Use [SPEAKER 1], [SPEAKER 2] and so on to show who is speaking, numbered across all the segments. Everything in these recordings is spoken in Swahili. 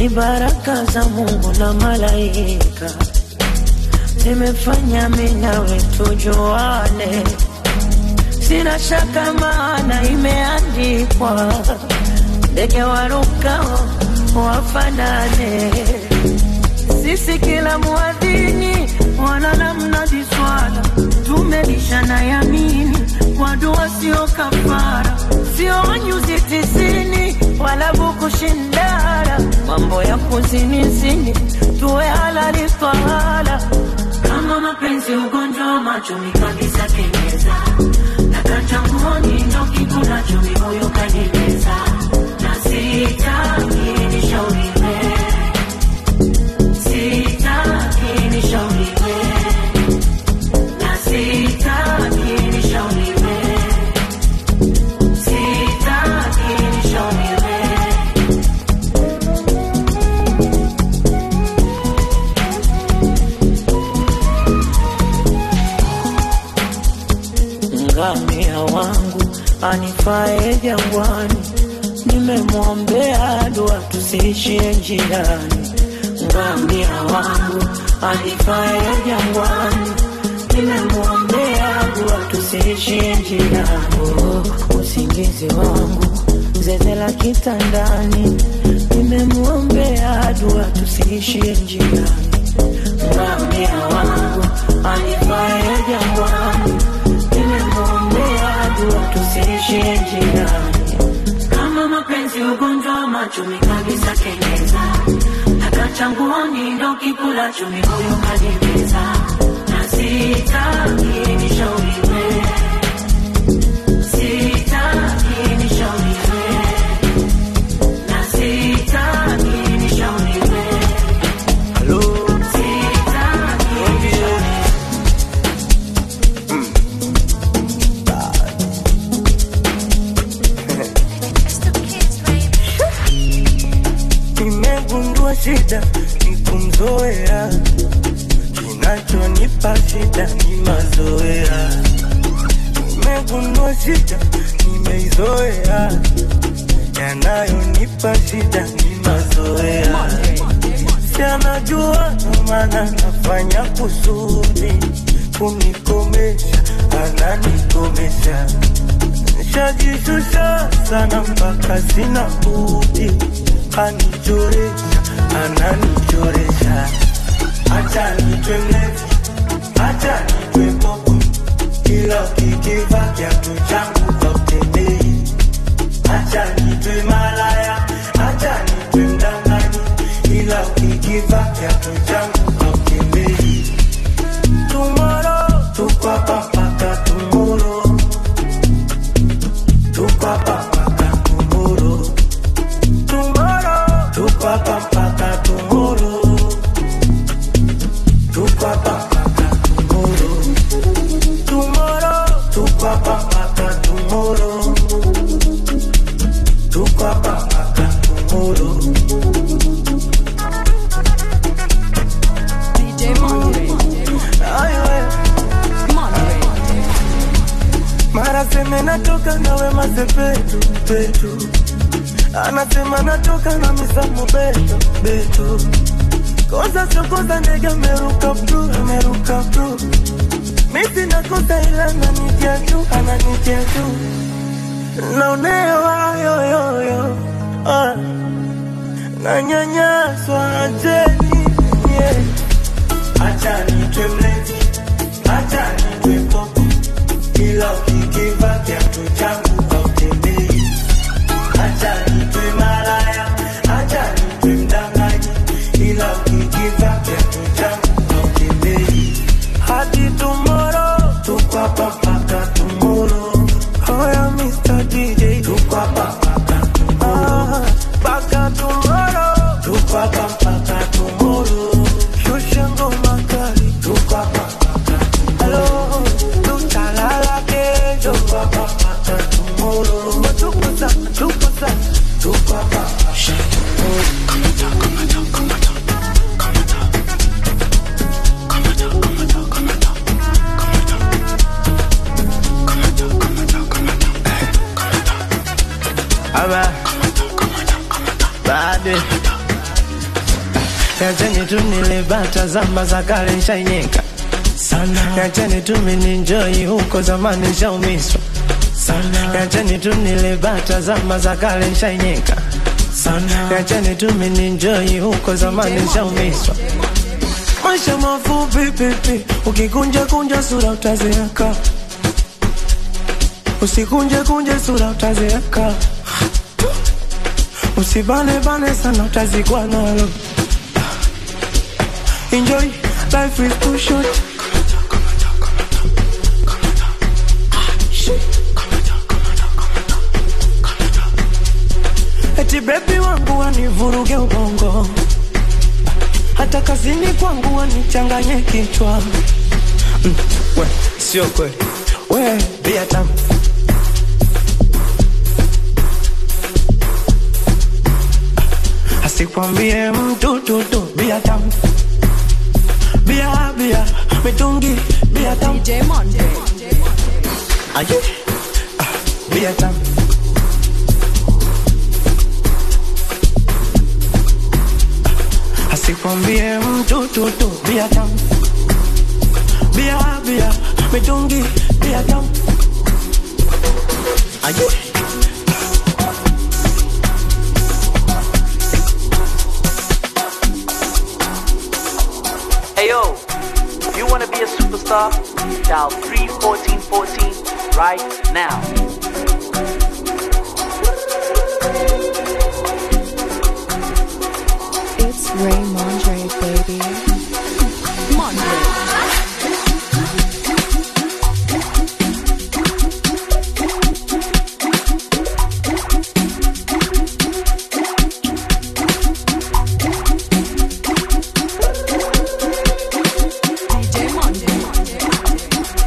[SPEAKER 1] ni baraka za Mungu na malaika zimefanya mimi nawe tujuane, sina shaka maana imeandikwa, ndege warukao wafanane. Sisi kila muadhini wala namnadi swala, tumelishana yamini kwa dua sio kafara, sio nyuzi tisini wala buku shindara, mambo ya kuzinizini tuwe halali twala kama mapenzi ugonjwa wa macho mikabisa kenyeza nakachanguoni ndo kikunacho mimoyo kanimeza na sitaki nishauriwe sitaki nishauriwe na sitaki nishauriwe sitaki nishauriwe ngamia wangu anifae jangwani, nimemwombea dua tusiishie njiani. Ngamia wangu anifae jangwani, nimemwombea dua tusiishie njiani. Oh, usingizi wangu zeze la kitandani, nimemwombea dua tusiishie njiani. Ngamia wangu anifae jangwani nimemwombea dua tusiishie njiani. Kama mapenzi ugonjwa wa macho mikabisa kenyeza, akachanguoni ndo kikulacho mikoyo kanimeza, na sitaki nishauriwe, sitaki nishauriwe, na sitaki nishauriwe, sitaki nishauriwe.
[SPEAKER 2] Nimegundua shida ni kumzoea, kinachonipa shida ni mazoea. Nimegundua shida nimeizoea, yanayonipa shida ni mazoea. Si anajua ndo maana nafanya kusudi kunikomesha, ananikomesha Nishajishusha sana mpaka sina budi, anichoresha, ananichoresha. Acha nitwe mlevi, acha nitwe popo, kila ukikiva kiatu changu hautembei. Acha nitwe malaya, acha nitwe mdanganyi, ila ukikiva kiatu changu hautembei. Tomorrow, tuko hapa mpaka tomorrow. Tuko hapa mpaka tomorrow. Tomorrow. Tuko hapa mpaka tomorrow. Tuko hapa mpaka tomorrow. Tomorrow. Tuko hapa mpaka tomorrow. Tuko hapa mpaka tomorrow.
[SPEAKER 3] DJ Monterey.
[SPEAKER 2] Ay, we. Mara seme natoka na wema sepetu petu, anasema natoka na misamu beto beto, kosa sio kosa, ndege ameruka bru ameruka bru, misi nakosa ila ananitia tu ananitia tu, naonewa yoyoyo ah, nanyanyaswa ajeni yeah. Acha nitwe mlevi, acha nitwe popo, ila ukikiva kiatu changu hautembei. Acha nitwe malaya, acha nitwe mdanganyi, ila ukikiva kiatu changu hautembei. Hadi tomorrow, tuko hapa mpaka tomorrow. Hoya Mr. DJ, tuko hapa mpaka tomorrow. Mpaka tomorrow, tuko hapa mpaka tomorrow. Shusha ngoma kali, tuko hapa mpaka tomorrow. Tutalala kesho, tuko hapa mpaka tomorrow. Tuko sana, tuko sana, tuko hapa mpaka
[SPEAKER 4] Alright. Ride it.
[SPEAKER 2] Niacheni tu nile bata zamba za kale nshainyeka sana. Niacheni tu mininjoi huko zamani nshaumiswa sana. Niacheni tu nile bata zamba za kale nshainyeka sana. Niacheni tu mininjoi huko zamani nshaumiswa maisha mafupi pipi, ukikunja kunja sura utazeeka, usikunje kunje sura utazeeka, usibane bane sana utazikwa nalo. Enjoy, life is too short. Eti bebi wangu wanivuruge ubongo hata kazini kwangu wanichanganye kichwa mm, we, sio kweli we bia tamu asikwambie mtu tutu bia tamu bia bia mitungi bia tamu
[SPEAKER 3] DJ Monday.
[SPEAKER 2] aye ah, bia tamu asikwambie mtu tutu bia tamu bia bia mitungi bia tamu aye
[SPEAKER 4] Hey yo, if you wanna be a superstar, dial 31414 right now.
[SPEAKER 3] It's Ray Mondre, baby. Mondre. DJ Monday.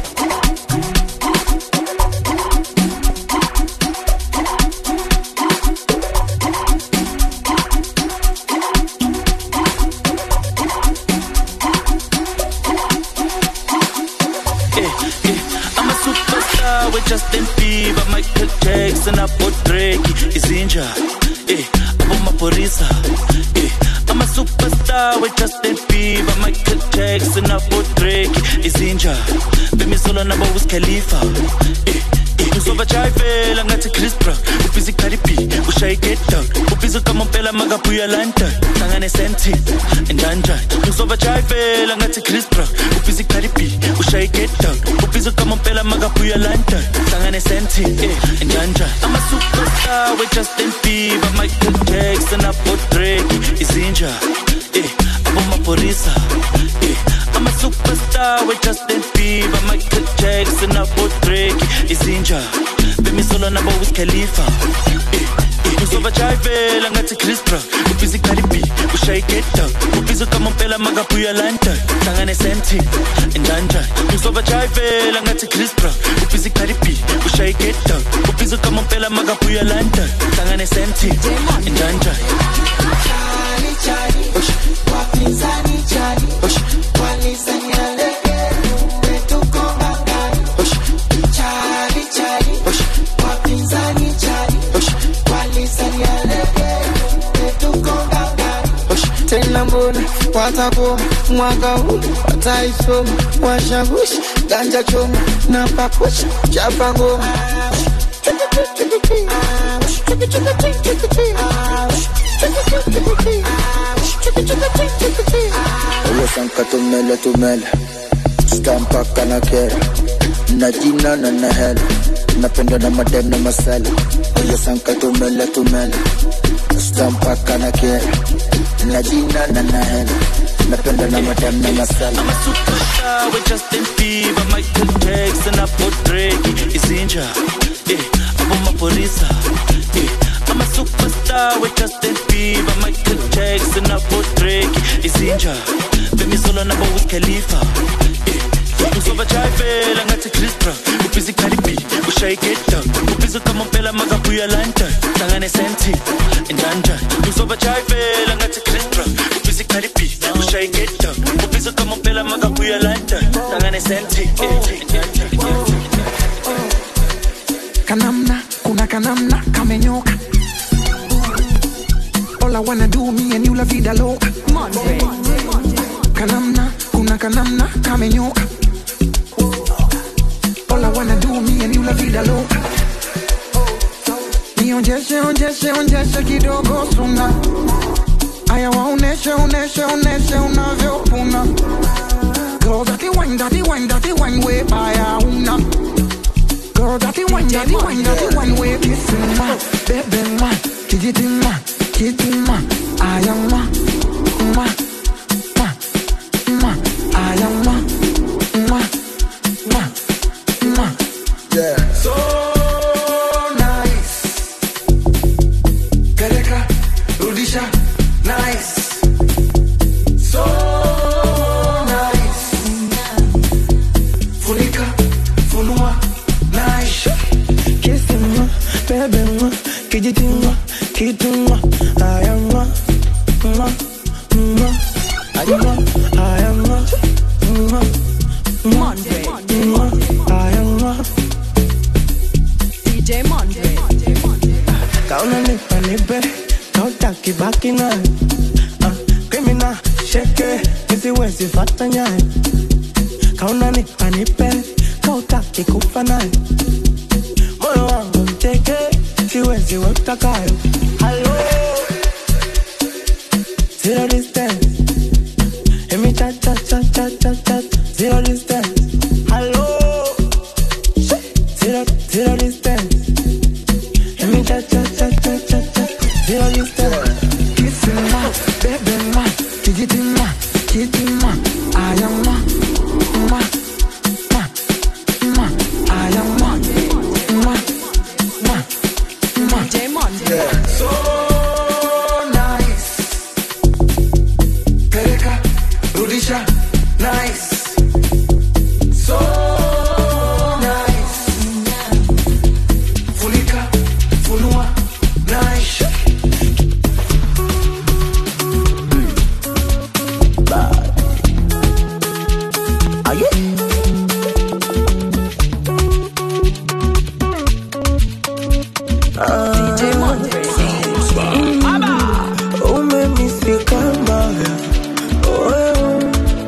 [SPEAKER 5] Eh, eh, I'm a superstar with Justin Bieber, Michael Jackson, hapo Drake, izinja eh, hapo maporisa eh, I'm a superstar with Justin Bieber, Michael Jackson, hapo Drake, izinja bemisolo nabo Wiz Khalifa eh, eh, ngizova chayivela ngathi Chris Brown ubhizi Cardi B ushaye get down ubhizi kamompela makabuya London hlangane senti endanjani ngizova chayivela ngathi Chris Brown ubhizi Cardi B ushaye get down ubhizi kamompela makabuya London hlangane senti eh endanjani I'm a superstar with Justin Bieber Michael Jackson abo Drake izinja eh abo maporisa eh I'm a superstar with Justin Bieber Michael Jackson abo Drake izinja bemisolo nabo Wiz Khalifa eh ngizova chayivela ngathi Chris Brown ubhizi Cardi B ushaye get down ubhizi kamompela makabuya London hlangane senti endanjani ngizova chayivela ngathi Chris Brown ubhizi Cardi B ushaye get down ubhizi kamompela makabuya London hlangane senti endanjani
[SPEAKER 6] tena mbona watakoma mwaka huu wataisoma washagushi ganja choma na pakusha chapa ngoma
[SPEAKER 7] Ulosanka tumele tumele Stampaka na kera Na jina na na hela Napenda na madem na masela Ulosanka tumele tumele Stampaka na kera Na jina na na hela Napenda na madem na masela
[SPEAKER 5] I'm a superstar with Justin Bieber, Michael Jackson, hapo Drake, izinja eh, hapo maporisa eh, I'm a superstar with Justin Bieber, Michael Jackson, hapo Drake, izinja bemisolo nabo Wiz Khalifa eh, ngizova chayivela ngathi Chris Brown ubhizi Cardi B ushaye get down ubhizi kamompela makabuya London hlangane senti endanjani ngizova chayivela ngathi Chris Brown ubhizi Cardi B ushaye get down ubhizi kamompela makabuya London hlangane senti eh, endanjani
[SPEAKER 6] kanamna kuna kanamna kamenyoka All I wanna do, me and you la vida loca.
[SPEAKER 3] Monday.
[SPEAKER 6] Kanamna, kuna kanamna, kamenyoka. All I wanna do, me and you la vida loca. Nionjeshe, onjeshe, onjeshe kidogo suna. Aya waoneshe, oneshe, oneshe unavyopuna. Girl, that the wine, that the wine, that the wine way baya una. Girl, that the wine, that the wine, that the wine way kissing ma, baby ma, kijiti ma, kiti ma, aya ma, ma, ma, ma, aya ma, ma, ma, ma.
[SPEAKER 7] Yeah.
[SPEAKER 6] So nice. Peleka, rudisha, nice. So nice. Funika, funua, nice.
[SPEAKER 2] Kissing ma, baby ma, kijiti ma, kitu ma, aya ma, ma, ma, aya ma, aya ma, ma,
[SPEAKER 3] Monday.
[SPEAKER 2] ma, aya ma.
[SPEAKER 3] DJ Monday.
[SPEAKER 2] Kauna nipa nipe, kautaki baki naye. Ah, criminal, sheke, nisiwezi fata nyaye. Kauna nipa nipe, kautaki kufa naye. Moyo wangu mteke, siwezi we utakayo. Hello, zero distance. Emi cha cha cha cha cha cha, zero distance. Hello, zero zero distance. Let me cha cha cha cha cha cha Zero distance
[SPEAKER 6] Kissing ma, baby ma, kijiti ma, kiti ma, aya ma, ma, ma, ma, aya ma, ma, ma, ma.
[SPEAKER 3] DJ Monday.
[SPEAKER 6] So nice. Peleka, rudisha, nice. So nice. Funika, funua, nice.
[SPEAKER 3] DJ Monday.
[SPEAKER 2] Umenisika mbaya Wewe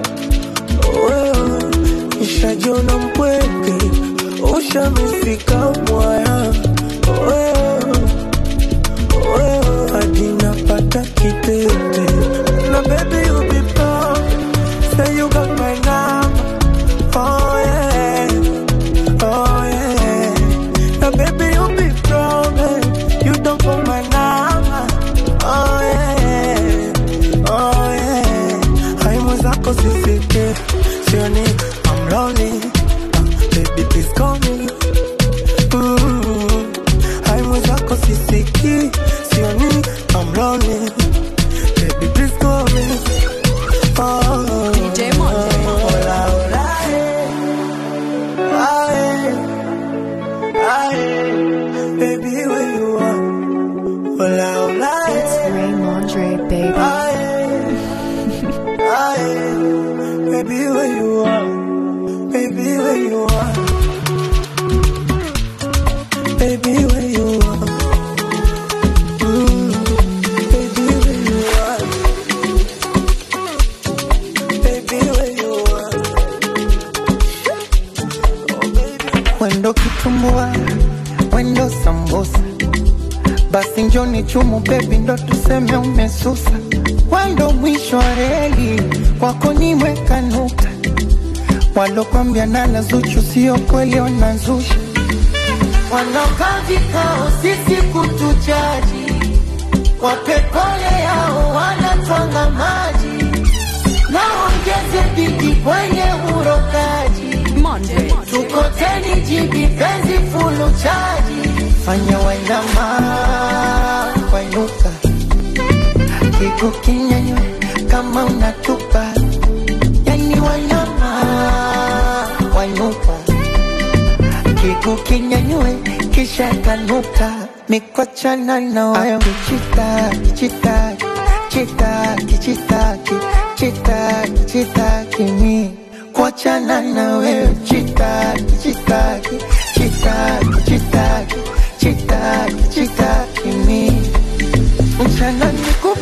[SPEAKER 2] Wewe Nishajiona mpweke Ushamifika mwaya Wewe Wewe Hadi napata kitete Na baby you be proud Say you got my number Oh yeah Oh yeah Now baby you be proud eh. You don't call my number Oh yeah Oh yeah Haimu zako sisike Sioni I'm lonely uh, Baby please call me mm. Haimu zako sisiki Sioni I'm lonely Baby please call me oh,
[SPEAKER 3] DJ Monday.
[SPEAKER 2] Hola, hola, eh. Aye. Aye. Baby, where you are? Hola, hola,
[SPEAKER 3] It's
[SPEAKER 2] eh.
[SPEAKER 3] Raymondre, baby.
[SPEAKER 2] Aye. Aye. Baby, where you are? Baby, where you are? Baby, where you are? Mm. Baby, where you are? Baby, where you are?
[SPEAKER 6] Wendo kitumbua, wendo sambusa, basi njoni chumu bebi, ndo tuseme umesusa. Wendo mwisho wa reli, kwako nimeweka nukta. Walokwambia nala Zuchu sio kweli, wanazusha. Wanaokaa vikao sisi kutujaji, wapekole yao wanatwanga maji, na ongeze bidi kwenye urokaji
[SPEAKER 3] Monday.
[SPEAKER 6] tukoteni jibi penzi fulu chaji fanya wainama wainuka kigu kinyanywe kama unatupa yani wainama wainuka kigu kinyanywe kisha kanuka mikochana na wewe chitaki chitaki chitaki chitaki chitaki chitaki mi kuachana na wewe chitaki chitaki chitaki chitaki chitaki chitaki mi mchana nikupe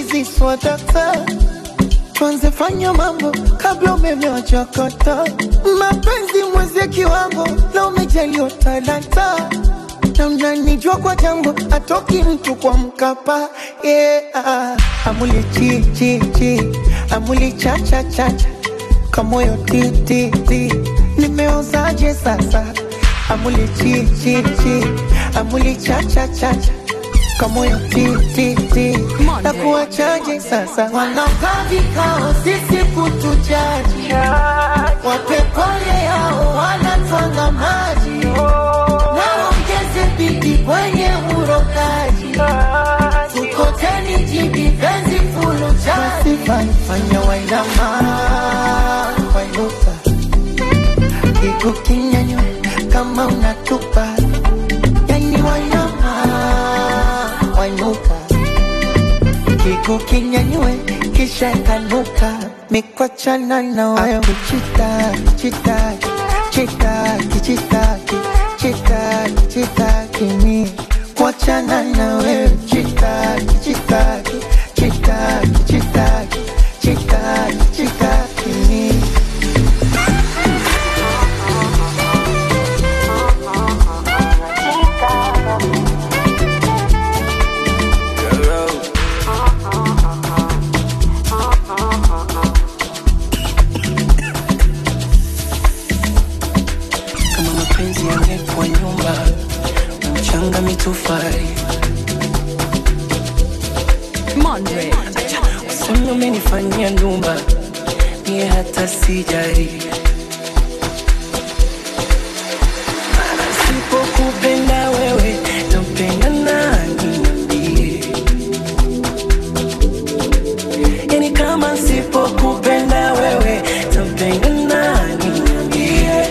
[SPEAKER 2] hizi swadakta tuanze fanya mambo kabla umeme wachakata mapenzi mwezie kiwango na umejaliwa talanta na mnanijua kwa jambo atoki mtu kwa mkapa yeah. amuli chi chi chi amuli cha cha cha cha kamoyo ti ti ti nimeozaje sasa amuli chi chi chi amuli cha cha cha cha kamoyo ti ti ti na kuwachaje sasa wanaokaa vikao sisi kutujaji wapepole yao wanatwanga maji naongeze bidi kwenye urokaji tukoteni jibi penzi fulu jaji fanya wainama wainuka kiku kinyanywe kama unatupa yani wainama wainuka kiku kinyanywe kisha kanuka mikwachana na wewe chitaki chitaki chitaki chitaki chitaki chitaki mi kuachana na wewe chitaki chitaki chitaki chitaki chitaki chitaki mi
[SPEAKER 8] kama mapenzi yangekuwa nyumba na mchanga mitofari
[SPEAKER 3] Mondre.
[SPEAKER 8] useme umenifanyia ndumba mie hata sijari Mara sipokupenda wewe nampenda nani niambie yani kama sipokupenda wewe nampenda nani niambie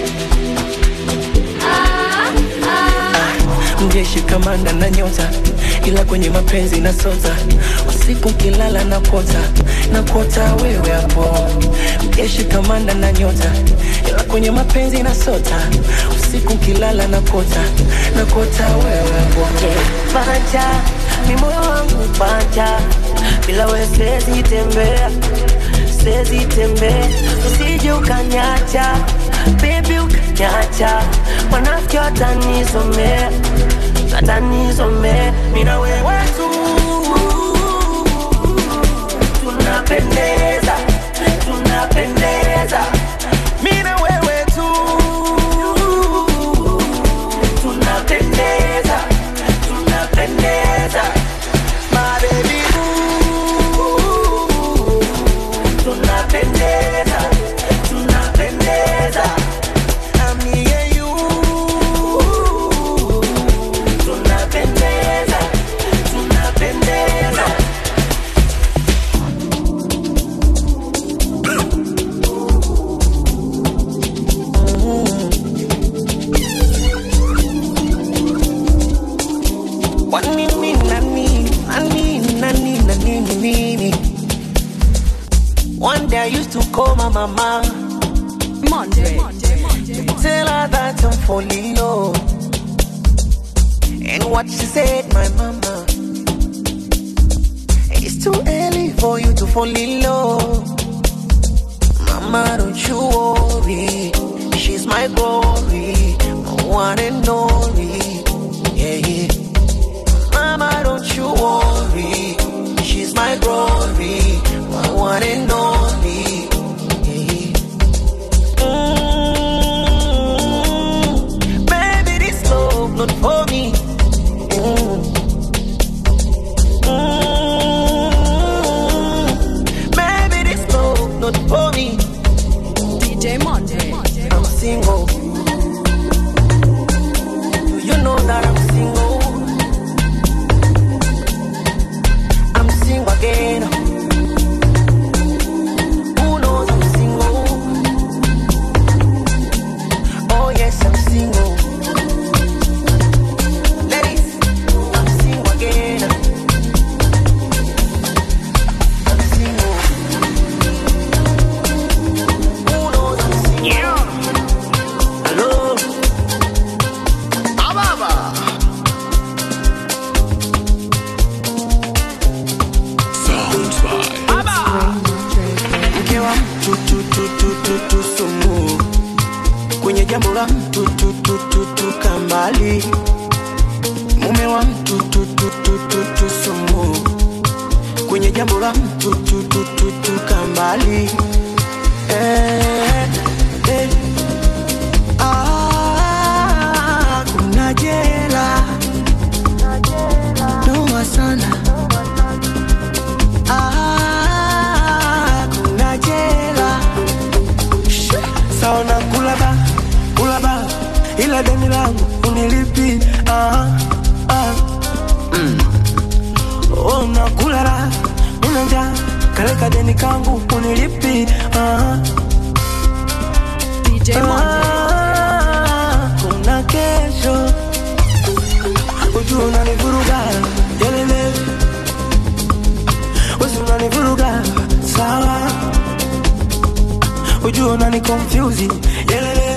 [SPEAKER 8] mjeshi kamanda na nyota ila kwenye mapenzi na sota usiku kilala na kota na kota wewe hapo mjeshi kamanda na nyota ila kwenye mapenzi na sota usiku kilala na kota na kota wewe hapo
[SPEAKER 1] panja mi moyo wangu panja bila we siwezi tembea siwezi tembea usije ukanyacha bebi ukanyacha wanafiki watanizomea watanizomea mina wewe tu tunapendeza tunapendeza mina wewe tu tunapendeza tunapendeza my baby boo tunapendeza tunapendeza ami and you tunapendeza tunapendeza
[SPEAKER 8] Wanini nani nani nani nani nini One day I used to call my mama
[SPEAKER 3] Mondre.
[SPEAKER 8] Tell her that I'm falling low And what she said my mama It's too early for you to fall in love Mama don't you worry She's my glory My one and only Yeah yeah Mama, don't you worry. She's my glory, my one and only. Mm, baby, this love not for me. Mm. Mm, baby, this love not for me.
[SPEAKER 3] DJ Mondre.
[SPEAKER 8] I'm single. Do you know that I'm single?
[SPEAKER 2] tu tu tu tu sumu kwenye jambo la mtu tu tu tu tu kambali mume wa mtu tu tu tu tu tu sumu kwenye jambo la mtu tu tu tu tu kambali eh, eh. Ah, kuna jela noma sana Ah, kuna jela saona kulaba kulaba ila deni langu unilipi ah, ah. Mm. Oh, nakulala nina njaa kaleka deni kangu unilipi ah,
[SPEAKER 3] DJ Monday.
[SPEAKER 2] ah, kuna kesho ujua unanivuruga yelele wesi unanivuruga sawa ujua unani confuse yelele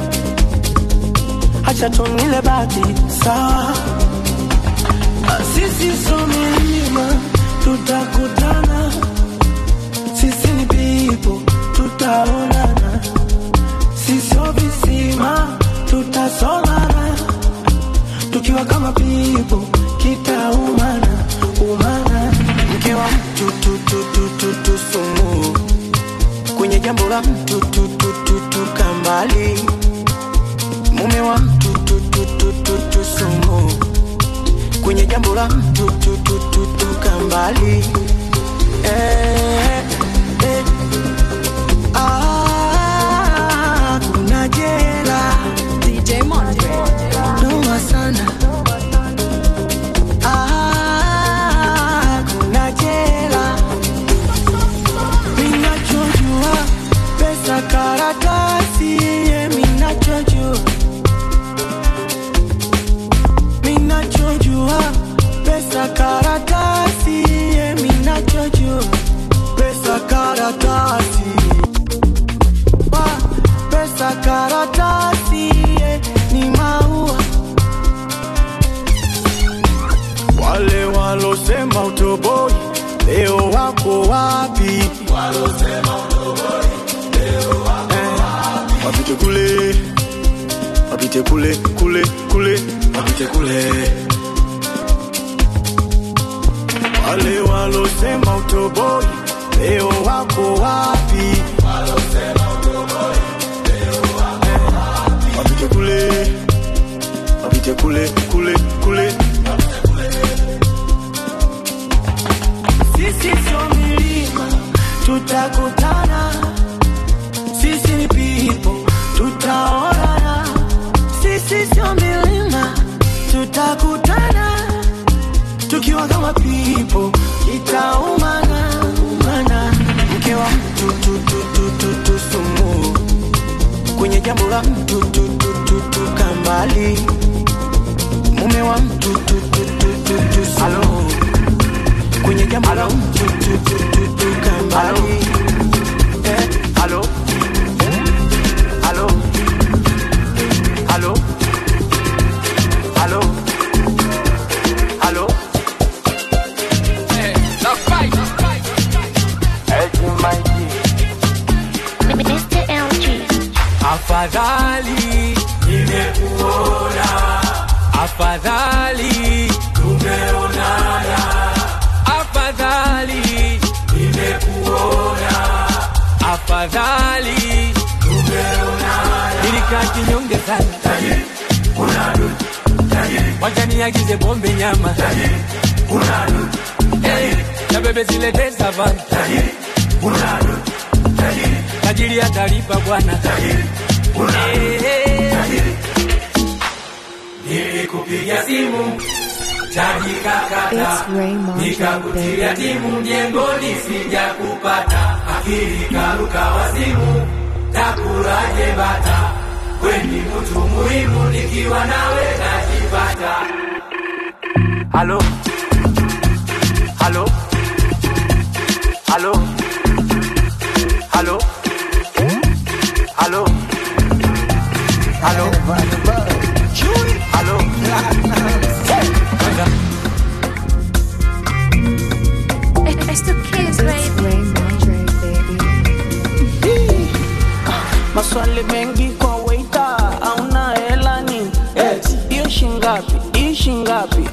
[SPEAKER 2] acha tunile baki sawa Ah, sisi so milima tutakutana sisi ni pipo tutaonana sisio visima tutasomana tukiwa kama pipo kitaumana umana mke wa mtu tu, tu, tu, tu, tu, sumu kwenye jambo la mtu tu, tu, tu, tu, kambali mume wa mtu tu, tu, tu, tu, tu, sumu kwenye jambo la mtu tu, tu, tu, tu, kambali eh, eh. Ah, kuna jela
[SPEAKER 3] DJ Monday.
[SPEAKER 2] noma sana Ah, kuna jela minachojua pesa karatasi ye minachojua minachojua pesa karatasi ye minachojua pesa karatasi Wa, pesa karatasi ye ni maua wale walosema utoboi leo wako wapi Eh, wapite kule wapite kule kule kule wapite kule wale walosema utoboi leo wako wapi Eh, wapite kule wapite kule kule kule sisi sio milima tutakutana sisi ni pipo tutaonana sisi sio milima tutakutana tukiwa kama pipo itaumana umana mke wa mtu tu, tu, tu, tu, tu, sumu kwenye jambo la mtu tu, tu, tu, tu, kambali mume wa mtu tu, tu, tu, tu, tu, sumu kwenye jambo la mtu tu, tu, tu, tu, kambali eh.
[SPEAKER 4] Hello? Hello? Hello? Hello? Hello?
[SPEAKER 9] Mr. LG.
[SPEAKER 10] Afadhali nimekuona, afadhali tumeonana, afadhali nimekuona, afadhali tumeonana. Nilikaa kinyonge sana, tajiri unadu, tajiri wacha niagize bombe nyama, tajiri unadu, hey, na bebe zilete savana, tajiri unadu, tajiri tajiri atalipa bwana, tajiri Nilikupigia simu chaji kakata, nikakutia timu mjengoni, sijakupata, akili karuka wazimu, takuraje bata, weni mtu muhimu, nikiwa nawe najipata.
[SPEAKER 4] Hello? Hello? Hello? Hello? Hello? Hello? Hello?
[SPEAKER 9] It's the kids, baby.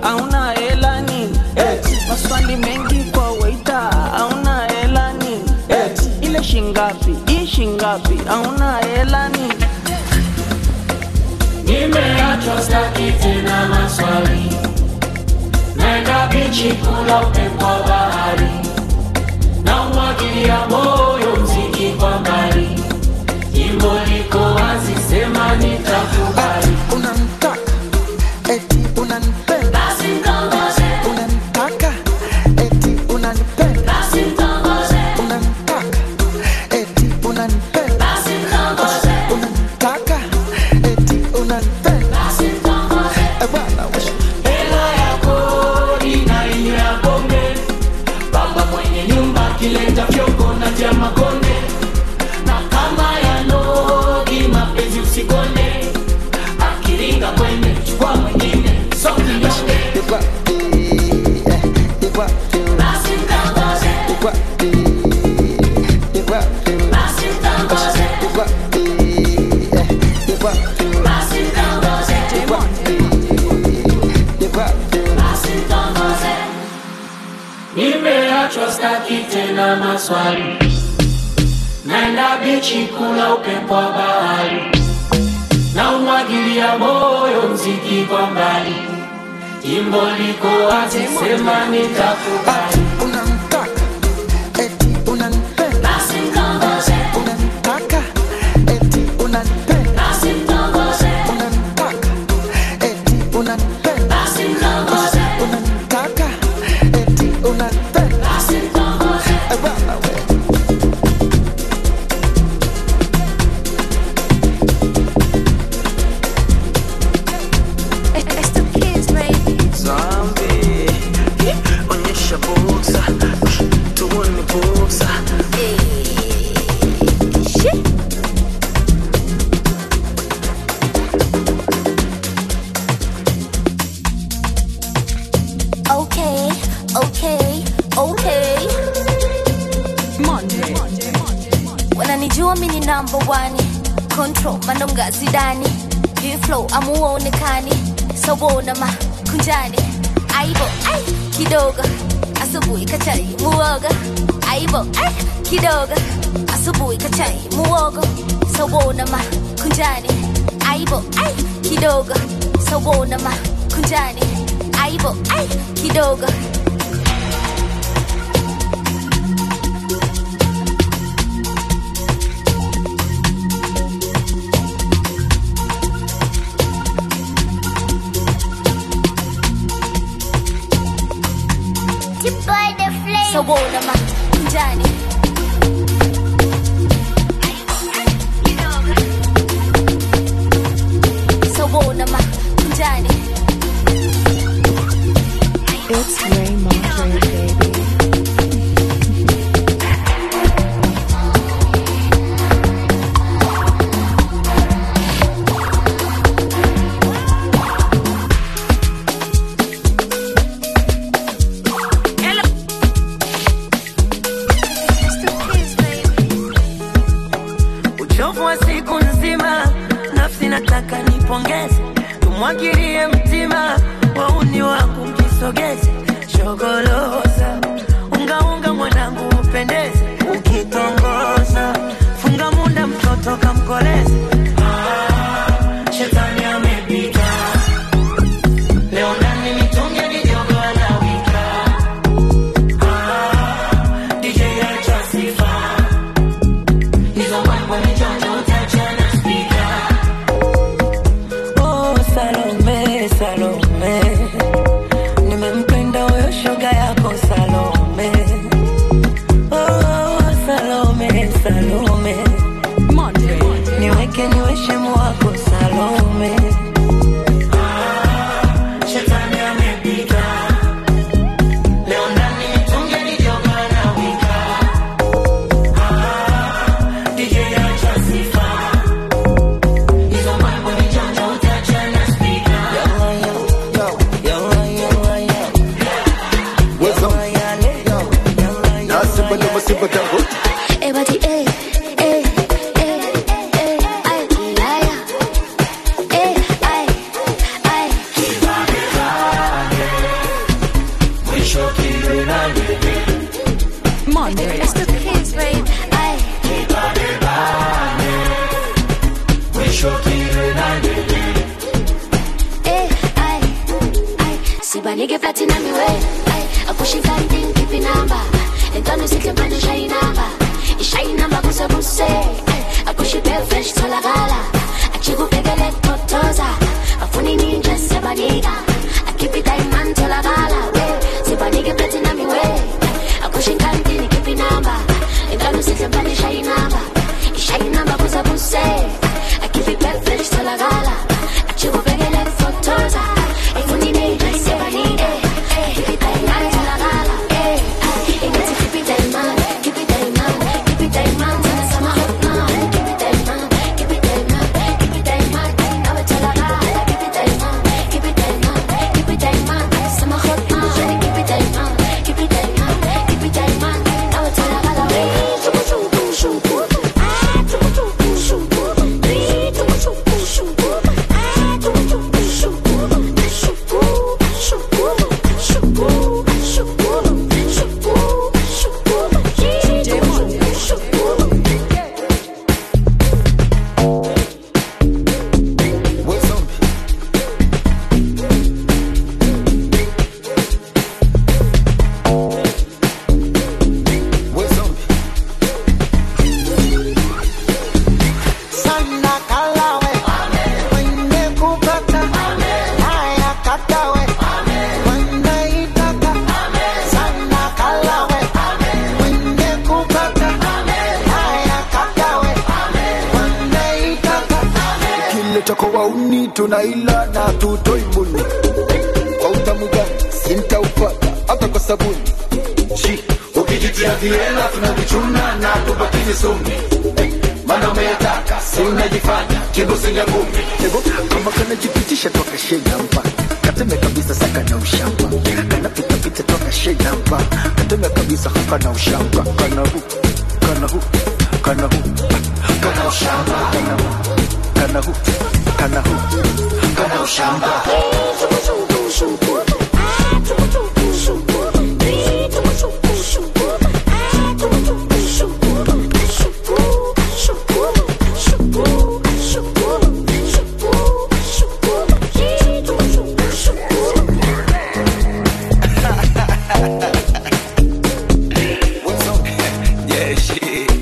[SPEAKER 11] auna hela nini maswali mengi kwa waita auna hela nini ile shingapi hii shingapi auna hela nini
[SPEAKER 12] Nimeachwa staki tena maswali, naenda bichi kula upepo wa bahari, na umwagilia moyo mziki kwa mbali, jimbo liko wazi, sema nitakubali.
[SPEAKER 6] unamtaka eti unanipenda
[SPEAKER 12] Basi mtongoze,
[SPEAKER 6] unanitaka eti unanipenda
[SPEAKER 12] basi mtongoze,
[SPEAKER 6] unanitaka eti unanipenda
[SPEAKER 12] basi mtongoze,
[SPEAKER 6] unanitaka eti unanipenda
[SPEAKER 12] basi mtongoze.
[SPEAKER 6] Eh, bwana we.
[SPEAKER 12] Hela ya kodi na ile ya pombe, baba mwenye nyumba kileta fyoko na tia makonde, na kama ya nogi mapenzi usikonde, akiringa kwende chukua mwingine so kinyonge.
[SPEAKER 6] You got the, eh, you got the,
[SPEAKER 12] Basi mtongoze,
[SPEAKER 6] you got the, you got the,
[SPEAKER 12] basi mtongoze,
[SPEAKER 6] you got the, eh, you got the,
[SPEAKER 12] basi mtongoze,
[SPEAKER 6] you got the, you got the.
[SPEAKER 12] basi mtongoze. Nimeachwa staki tena maswali, naenda bichi kula upepo wa bahari, na umwagilia moyo mziki kwa mbali, jimbo liko wazi, sema nitakubali.
[SPEAKER 6] unamtaka eti unanipenda
[SPEAKER 12] Basi mtongoze,
[SPEAKER 6] unanitaka eti unanipenda
[SPEAKER 12] basi mtongoze,
[SPEAKER 6] unanitaka eti unanipenda
[SPEAKER 12] basi mtongoze,
[SPEAKER 6] unanitaka eti unanipenda
[SPEAKER 12] basi mtongoze.
[SPEAKER 6] Eh, bwana we.
[SPEAKER 9] It's the kids, baby.
[SPEAKER 2] Zombie, onyesha buksa, tuone buksa.
[SPEAKER 9] Shit. Okay, okay, okay.
[SPEAKER 3] Monday.
[SPEAKER 9] wananijua mi ni number one control manonga zidani hii flow amuonekani sawona makunjani aibo ai kidogo asubuhi kachai muoga aibo ai kidogo asubuhi kachai muogo sawona makunjani aibo ai kidogo sawona makunjani aibo ai kidogo sawona makunjani sawona makunjani
[SPEAKER 3] It's Ray Montre, baby.
[SPEAKER 2] uchovu wa siku nzima, nafsi nataka nipongeze, tumwagilie mtima, wauni wangu mjisogeze, shogoloza ungaunga mwanangu upendeze, ukitongoza funga munda mtoto kamkoleze. Ah, shetani amepita leo ndani mitungi mijogo anawika. Ah, DJ acha sifa Hizo mambo ni joto utachana speaker. Oh, Salome, Salome. Nimempenda huyo shoga yako Salome. Oh, Salome, Salome.
[SPEAKER 3] Monday.
[SPEAKER 2] Niweke niwe shemu wako Salome. Ah, shetani amepita. Leo ndani mitungi mijogo anawika. DJ acha sifa. Hizo mambo ni janja utachana speaker.
[SPEAKER 9] Everybody, eh, eh, eh, eh, ay, liar. Eh, ay, ay. platinum way. Ay, akushika ndin kipi namba. Entano sike manje shai namba. Ishai namba kuse kuse. Ay, akushipe fresh tolagala. Achikupegele totoza. Afuni ninja sebaniga. Akipi diamond tolagala. We, sibanike platinum way. Akushika ndin kipi namba. Entano sike manje shai namba. Ishai namba kuse kuse. Akipi fresh tolagala. Achikupegele totoza. Afuni ninja sebaniga. Akipi diamond tolagala. Eh, ay, ingati kipi diamond. Kipi diamond. Kipi diamond. Sana sama hot man. Kipi diamond. Kipi diamond. Kipi diamond. Nawe tolagala. Kipi diamond. Kipi diamond. Kipi diamond. Sama hot man. Kipi diamond. Kipi diamond. Kipi diamond. Nawe tolagala. Chupu chupu chupu. Ah, chupu chupu chupu. Ri, chupu chupu chupu. Ah, chupu chupu chupu. Chupu, chupu, chupu, chupu, chupu, chupu. Ri, chupu chupu.
[SPEAKER 6] sana kalawe wende kupata haya katawe wende itaka sana kalawe wende kupata haya katawe wende itaka
[SPEAKER 7] kile cha wauni tunaila na tutoi mbuni kwa utamu gani sintaupata hata kwa sabuni Shi,
[SPEAKER 13] ukijitia viela tunavichuna na tubakizi sumi mana umeyataka si unajifanya kibusinga ngumi
[SPEAKER 7] Ego, kama kanajipitisha toka shenamba kateme kabisa saka na ushamba kanapitapita toka shenamba kateme kabisa haka na ushamba kana hu kana hu kana hu kana ushamba kana hu kana hu kana hu kana ushamba
[SPEAKER 13] yeah shit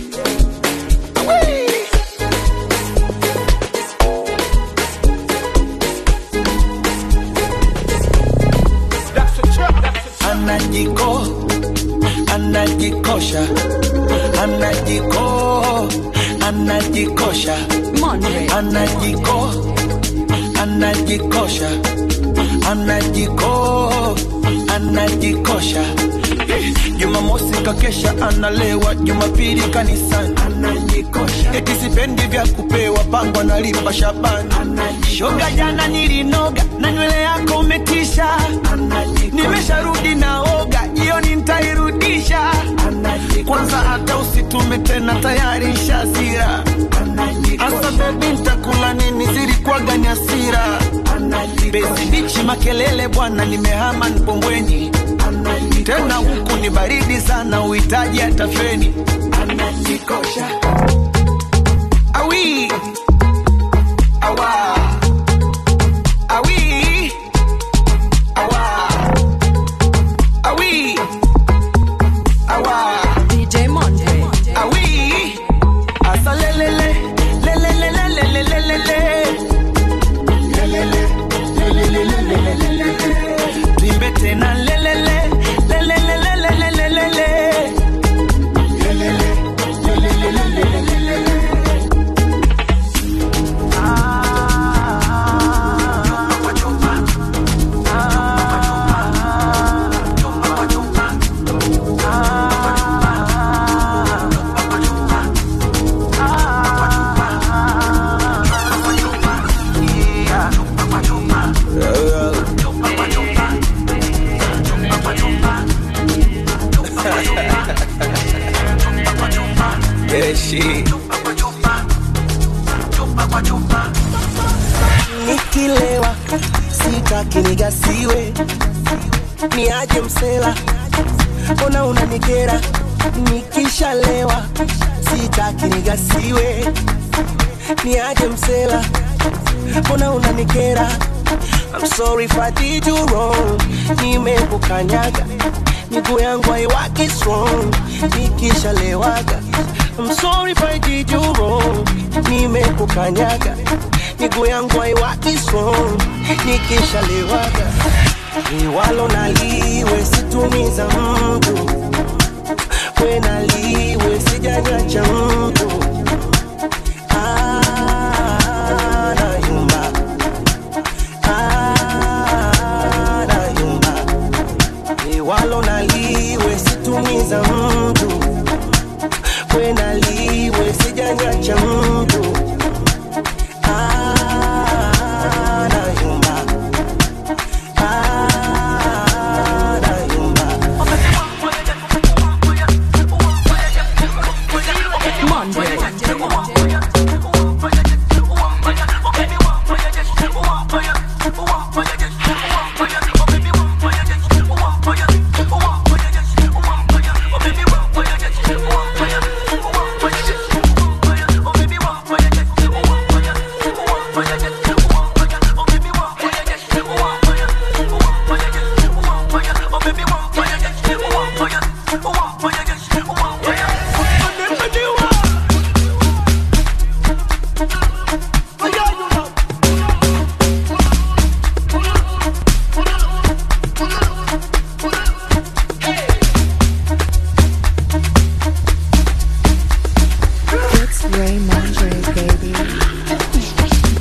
[SPEAKER 1] anajiko anajikosha anajiko anajikosha anajiko anajikosha anajiko anajikosha Eh, jumamosi kakesha analewa jumapili kanisani anajikosha eti sipendi vya kupewa pango analipa shabani shoga jana nilinoga na nywele yako umetisha nimesharudi naoga jioni ntairudisha kwanza hata usitume tena tayari shazira asa bebi ntakula nini zilikuwaga ni asira bezi bichi makelele bwana nimehama npombweni tena huku ni baridi sana uhitaji hata feni anajikosha awi awa awi awa awi awa
[SPEAKER 3] DJ Monday.
[SPEAKER 1] awi asa lelele lelele lelele lelele lelele lelele lelele limbe tena lelele lelele lelele lelele
[SPEAKER 13] yeah shit
[SPEAKER 1] nikilewa sitaki nigasiwe niaje msela mbona unanikera nikishalewa sitaki nigasiwe niaje msela mbona unanikera I'm sorry if I did you wrong nimekukanyaga miguu yangu haiwaki strong nikishalewaga I'm sorry if I did you wrong nimekukanyaga miguu yangu haiwaki strong nikishalewaga liwalo naliwe situmiza mtu we naliwe sijanyacha mtu Ah, nayumba. Ah, nayumba. liwalo naliwe situmiza mtu we naliwe sijanyacha mtu Ah, nayumba. Ah, nayumba.
[SPEAKER 3] It's Ray Mondre, baby.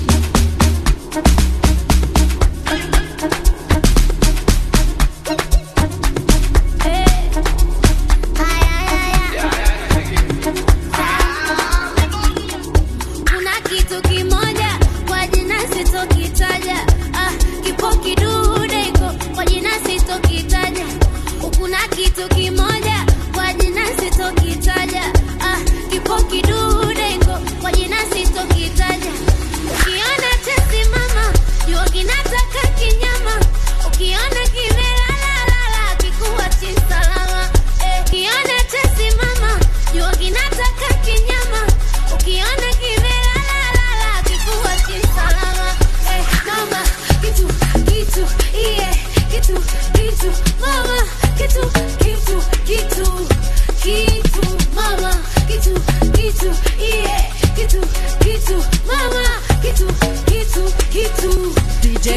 [SPEAKER 9] kuna kitu kimoja kwa jina sitokitaja ah, kipo kidude iko kwa jina sitokitaja kuna kitu kimoja kwa jina sitokitaja ah, kipo kidude iko kwa jina sitokitaja ukiona chesimama jua kinataka kinyama ukiona kimelalala kikuwa chisalama eh, ukiona chesimama jua kinataka kinyama ukiona kimelalala kikuwa chisalama eh, mama kitu kitu iye kitu kitu mama kitu kitu kitu kitu mama kitu kitu iye kitu kitu mama kitu kitu kitu DJ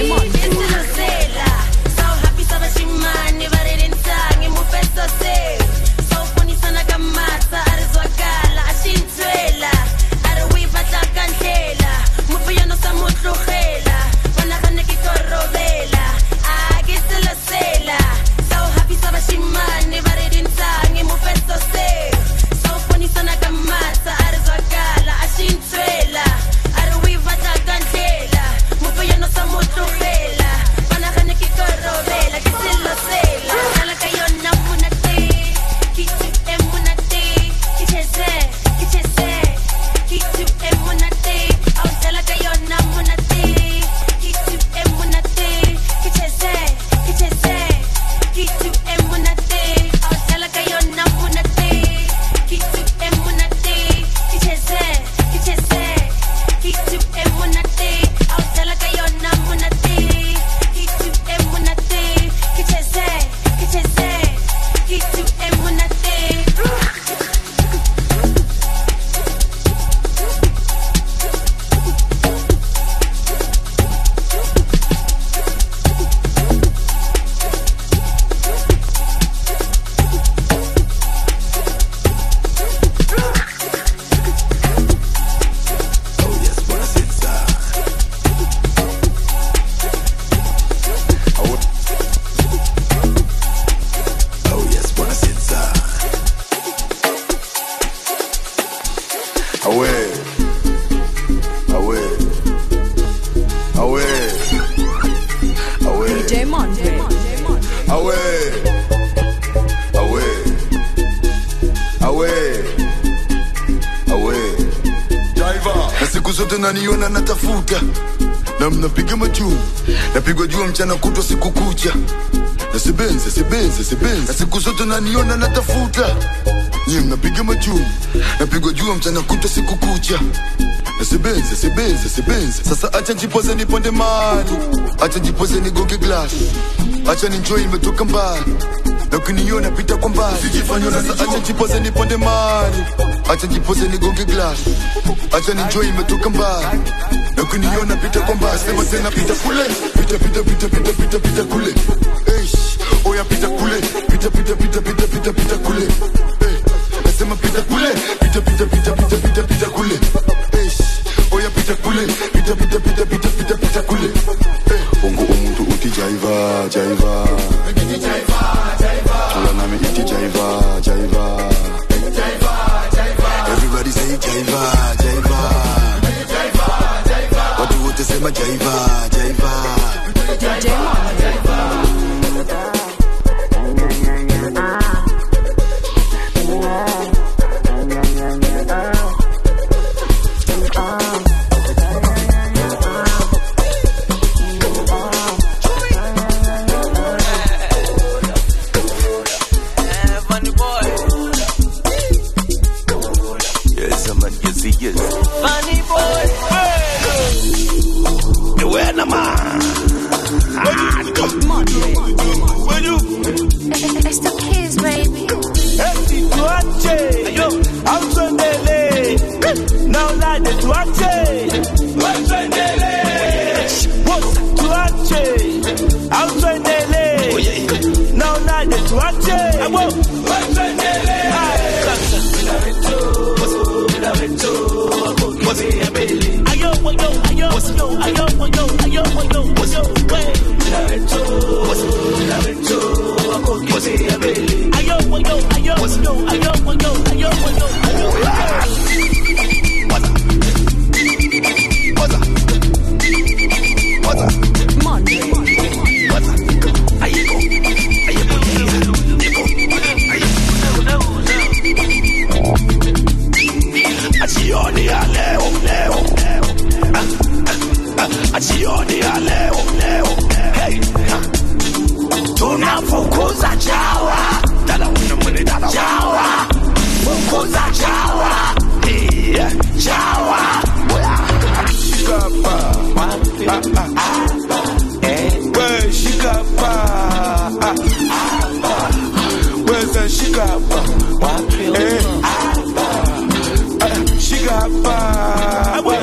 [SPEAKER 14] Sela, so happy sa bashimane ba ri rintangi mu pesa se so funny sana kamata arizwakala ashintwela ari wi batla kandlela mufuyano sa mutlogela bona gane ke korobela a ke sela sela so happy sa bashimane ba ri rintangi mu pesa se so funny sana kamata arizwakala ashintwela ari wi batla kandlela mufuyano sa mutlogela bona gane ke korobela ke sela sela kala ka yona munate kitu emunate kicheze kicheze kitu emunate au tela ka yona munate kitu emunate kicheze kicheze kitu emunate au tela ka yona munate kitu emunate kicheze kicheze kitu emunate au tela ka yona munate kitu emunate kicheze kicheze kitu emunate
[SPEAKER 15] Awe. Awe. Awe. Awe.
[SPEAKER 3] DJ Mondre.
[SPEAKER 15] Awe. Awe. Awe. Awe. Driver. Na siku zote naniona natafuta na mnapiga majuu napigwa jua mchana kutwa siku kucha na sibenze sibenze sibenze na siku zote naniona natafuta nyie mnapiga majuu napigwa jua mchana kutwa siku kucha na sibenze sibenze sibenze sasa acha njipoze niponde mali acha njipoze nigonge glass acha ninjoi imetoka mbali na ukiniona pita kwa mbali sasa acha njipoze niponde mali acha njipoze nigonge glass acha ninjoi imetoka mbali na ukiniona pita kwa mbali sema tena pita kule pita pita pita pita pita pita kule Eish, oya pita kule pita pita pita pita pita pita kule Eh, nasema pita kule pita pita pita pita pita pita kule Eish, oya pita kule pita pita pita pita pita pita kule Eh, ungu umuntu uthi jaiva jaiva Tula nami ithi jaiva jaiva Everybody say jaiva jaiva Watu wote sema jaiva jaiva
[SPEAKER 16] Yes, man, yes, yes.
[SPEAKER 11] Funny boy.
[SPEAKER 16] Where am I?
[SPEAKER 9] It's the kids, baby.
[SPEAKER 2] tuache yo au tuendelee na ulade tuache Boss, tuache au tuendelee na ulade tuache Abo. Ayo, ayo, ayo, ayo, ayo, ayo, ayo, ayo, ayo, we. Ayo, ayo, ayo, ayo, ayo, ayo, ayo, ayo, ayo.
[SPEAKER 16] Jioni ya leo leo Ah, ah, ah, jioni ya leo leo hey ah. tunafukuza chawa dada una mwene dada chawa fukuza chawa yeah, chawa
[SPEAKER 2] Shikapa. Ah, ah, ah. We, shikapa. Ah, ah. Where's the shikapa? Eh. Ah, shikapa. We.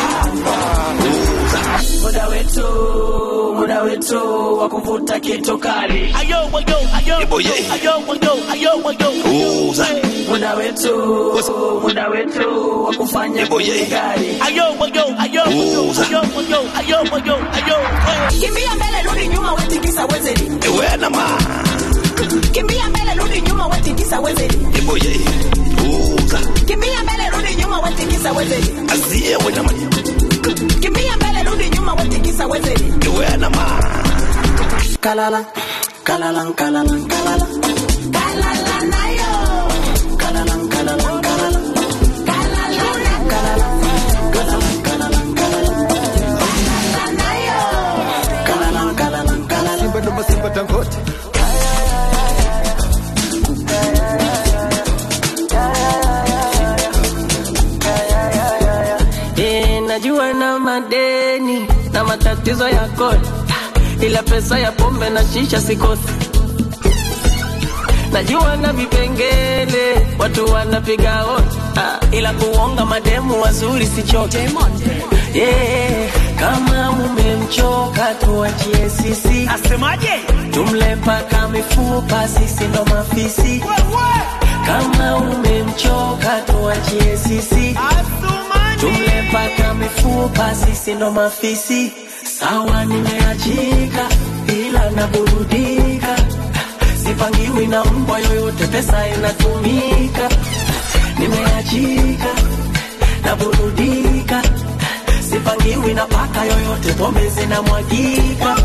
[SPEAKER 11] muda wetu muda wetu wa kuvuta kitu kali ayo ayo ayo
[SPEAKER 16] Iboye.
[SPEAKER 11] ayo ayo ayo ayo
[SPEAKER 16] Uza.
[SPEAKER 11] muda wetu muda wetu wa kufanya
[SPEAKER 16] Iboye.
[SPEAKER 11] kitu kali ayo ayo ayo
[SPEAKER 16] Uza.
[SPEAKER 11] ayo ayo ayo ayo ayo kimbia mbele rudi nyuma wetikisa wezeli
[SPEAKER 16] Where am I?
[SPEAKER 11] kimbia mbele rudi nyuma wetikisa wezeli
[SPEAKER 16] Iboye Uza
[SPEAKER 11] kimbia mbele rudi nyuma wetikisa wezeli
[SPEAKER 16] Azie wena manya
[SPEAKER 11] kimbia mbele rudi nyuma wetikisa wezeli
[SPEAKER 16] Where am I?
[SPEAKER 11] kalala kalala kalala kalala kalala nayo kalala kalala kalala kalala kalala kalala kalala kalala nayo kalala kalala kalala
[SPEAKER 2] Simba ndo masimba tangote.
[SPEAKER 11] Eh, najua na madeni na matatizo ya kodi, ila pesa ya pombe na shisha sikosi. Najua na vipengele watu wanapiga hodi, ah, ila kuonga mademu wazuri sichoke. Yeah, kama mumemchoka tuachie sisi. Asemaje? Tumle mpaka mifupa, sisi ndo mafisi. Kama umemchoka tuachie sisi. Tumle mpaka mifupa, sisi ndo mafisi. Sawa, nimeachika ila naburudika, sipangiwi na mbwa yoyote, pesa inatumika. Nimeachika naburudika, sipangiwi na paka yoyote, pombe zinamwagika.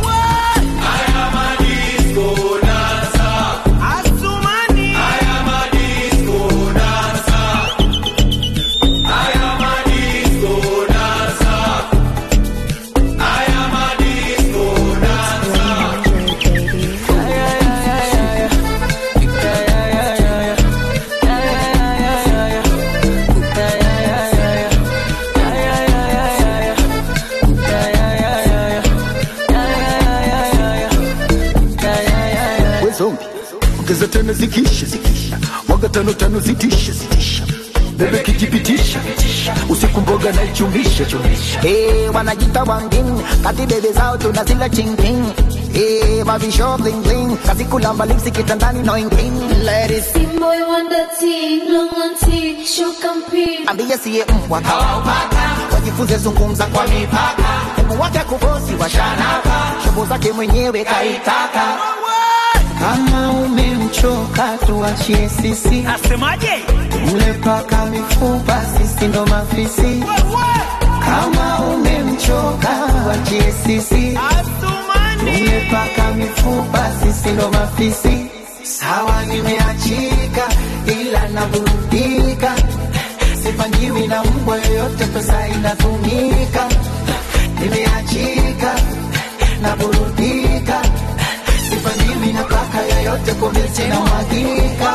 [SPEAKER 16] ongeza tano zikisha zikisha mwaga tano tano zitisha zitisha bebe kijipitisha usiku mboga na ichumisha chumisha
[SPEAKER 6] Eh, wanajita wangin kati bebe zao tunazila chingking Eh, mavisho bling bling kazi kulamba lipsi kitandani no inking ladies
[SPEAKER 9] Boy wonder tea, long on tea, show compete.
[SPEAKER 6] ambie siye mbwa kawaupaka wajifunze zungumza kwa mipaka hebu wake kubosi washanaka shobo zake mwenyewe kaitaka kama umemchoka tuachie sisi
[SPEAKER 17] asemaje
[SPEAKER 6] ule paka mifupa sisi ndo mafisi kama umemchoka tuachie sisi ule paka mifupa sisi ndo mafisi sawa nimeachika ila naburudika sipangiwi na mbwa yoyote pesa inatumika nimeachika naburudika sipangiwi na paka yoyote pombe na mwagika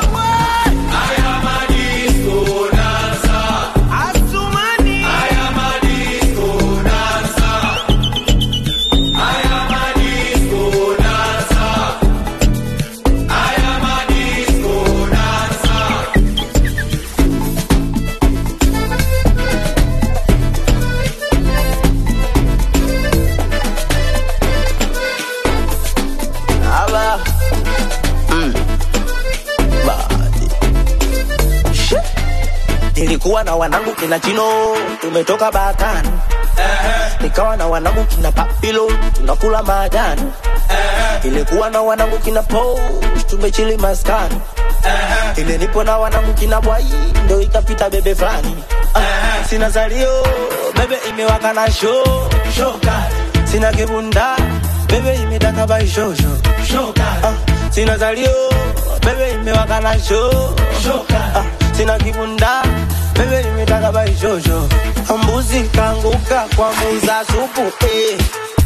[SPEAKER 1] Aba. Mm. Badi. She. Nilikuwa na wanangu kina Chino, tumetoka Bakani. Nikawa na wanangu kina Papilo, tunakula majani. Ilikuwa na wanangu kina Po, tumechili maskani. Ile nipo na wanangu kina Bwai, ndo ikapita bebe fulani. Ah, Sina salio, bebe imewaka na show, show kali. Sina kibunda, bebe imetaka bai show show, show kali. Ah, Sina salio, bebe imewaka na show, show kali. Ah, Sina kibunda, bebe imetaka bai show show. Mbuzi kanguka kwa muza supu, eh.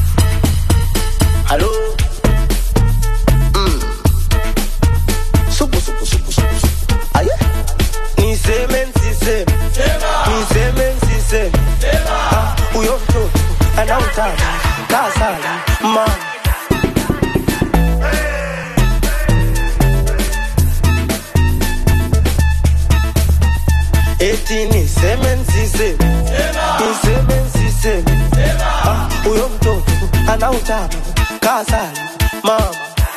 [SPEAKER 1] Halo. Mm. Supu, supu, supu, supu, supu. Aye. Niseme nsiseme niseme nsiseme Ah, huyo mtoto anautaka kasala mama eti niseme nsiseme niseme nsiseme Ah, huyo mtoto anautaka kasala mama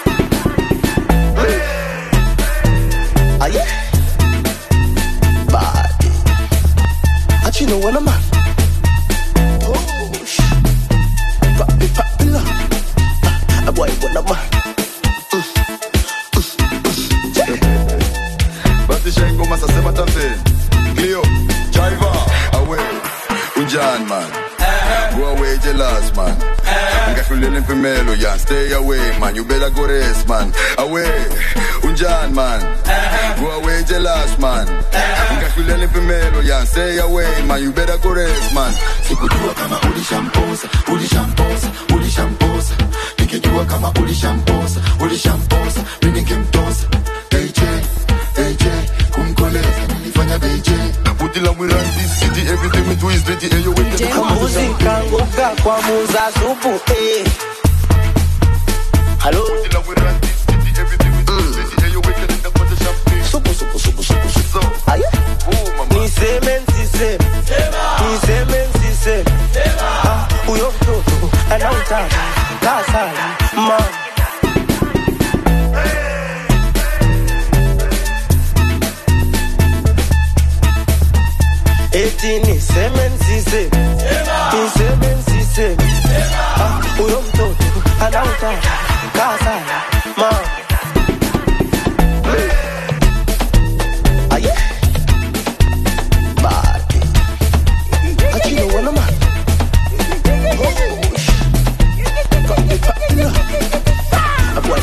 [SPEAKER 1] Aye. Body. But you know what I'm at. Oh, sh- Papi, papi, la. Ah, boy, what I'm at.
[SPEAKER 15] basi shaingoma sasema tambe Cleo, Jaiva, away unjani man go away jealous man ngahlulela impimelo yan stay away man you better go rest man away unjani man go away jealous man ngahlulela impimelo yan stay away man you better go rest man sikujua kama ulishamposa ulishamposa ulishamposa nikijua kama ulishamposa ulishamposa mi ningemtosa AJ AJ kumkoleza nilifanya BJ Put the love we run this city everything we do is dirty and you wait
[SPEAKER 1] Mbuzi kanguka kwa muza supu eh. Halo. Supu, supu, supu, supu, supu. Aye. Niseme nsiseme niseme nsiseme Ah, huyo mtoto anautaka kasala mama eti niseme nsiseme niseme nsiseme Ah, huyo mtoto anautaka kasala mama Aye. Body. But you know what I'm at. Oh, sh- Papi, papi, la. Ah, boy.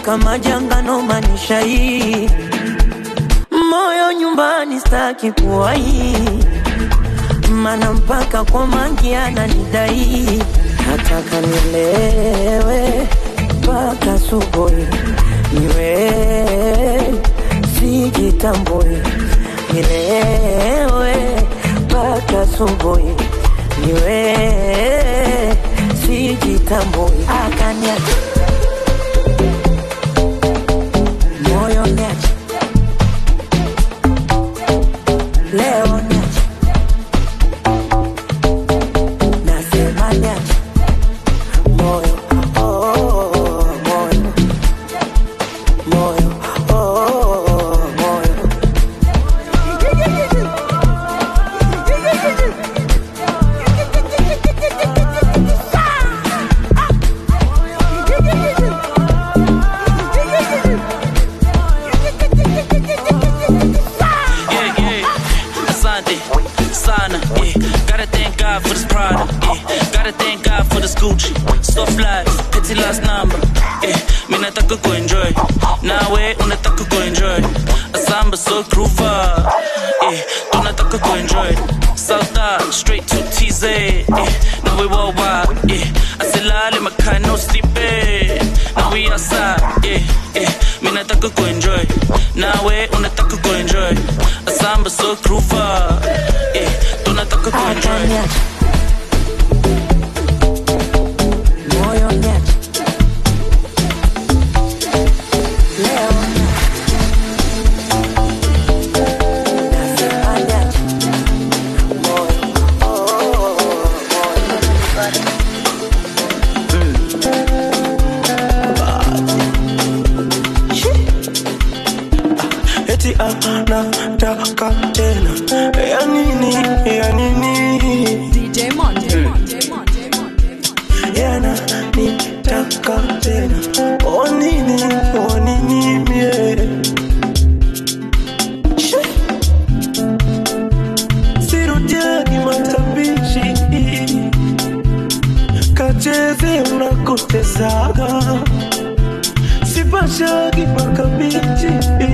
[SPEAKER 2] mpaka majangano manisha hii moyo nyumbani staki kuwai mana mpaka kwa mangi ananidai nataka nilewe mpaka subuhi niwe sijitambui nilewe mpaka subuhi niwe sijitambui akaniacha moyo niacha leo niacha nasema niacha moyo oh, oh, oh, moyo moyo oh, oh, oh, moyo
[SPEAKER 5] Yeah, yeah. Asante, sana, yeah. Gotta thank God for this product, yeah. Gotta thank God for this Gucci. Soft life, petty last number, yeah. Mi nataka kuenjoy, nawe unataka kuenjoy. Asamba so groover, yeah. Tunataka kuenjoy. South Art, straight to TZ, yeah. Now we worldwide, yeah. Asilale makai no sleeping. Now we outside, yeah, yeah. Mi nataka kuenjoy, nawe unataka kuenjoy. Asamba so groover, yeah. Tunataka kuenjoy.
[SPEAKER 2] moyo niacha leo nasema niacha moyo oh, oh, oh,
[SPEAKER 1] eti anataka tena ya nini ya nini
[SPEAKER 3] DJ Monday.
[SPEAKER 1] yana nitaka tena o nini o nini mie Shi. sirudiagi matabishi kacheze unakotezaga sipashagi makabichi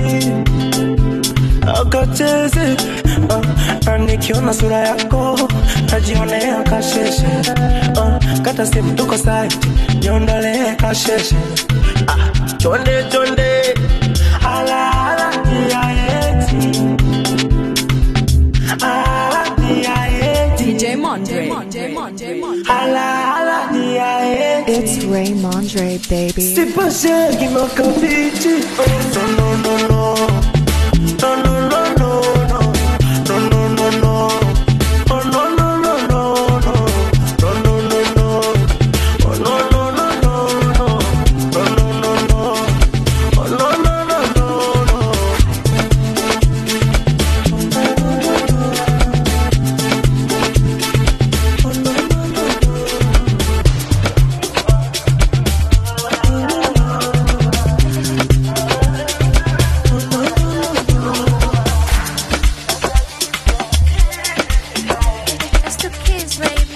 [SPEAKER 1] akacheze uh, na nikiona sura yako najionea kasheshe uh, kata simu tuko site niondolee kasheshe ah, chonde chonde ala ala ya eti ala ya eti
[SPEAKER 3] DJ Monday.
[SPEAKER 1] ala ala ya eti
[SPEAKER 3] It's Ray Mondre, baby.
[SPEAKER 1] sipashagi makabichi oh, no no no no no no no no no no no no no oh no no no no no no no no no oh no no no no no no no no no oh no no no no no
[SPEAKER 9] It's the kids, baby.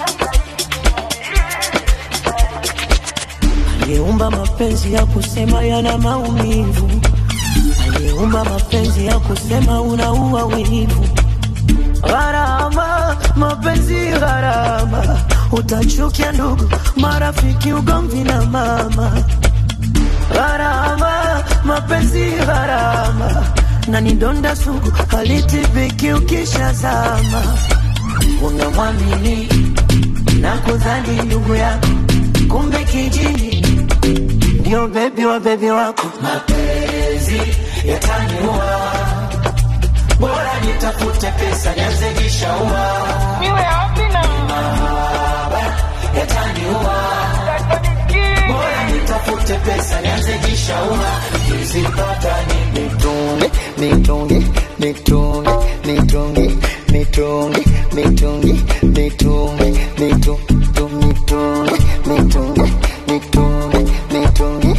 [SPEAKER 2] aliyeumba mapenzi ya kusema yana maumivu aliyeumba mapenzi ya kusema unaua wivu gharama mapenzi gharama utachukia ndugu marafiki ugomvi na mama gharama mapenzi gharama na ni donda sugu halitibiki ukishazama unamwamini na kudhani ndugu yako kumbe kijini ndio bebi wa bebi wako mapenzi yataniua bora nitafute pesa nianze jishaua mahaba yataniua bora nitafute pesa nianze jishaua kizipata ni
[SPEAKER 7] nitunge nitunge nitunge nitunge nitunge nitunge nitunge nitunge nitunge nitunge nitunge nitunge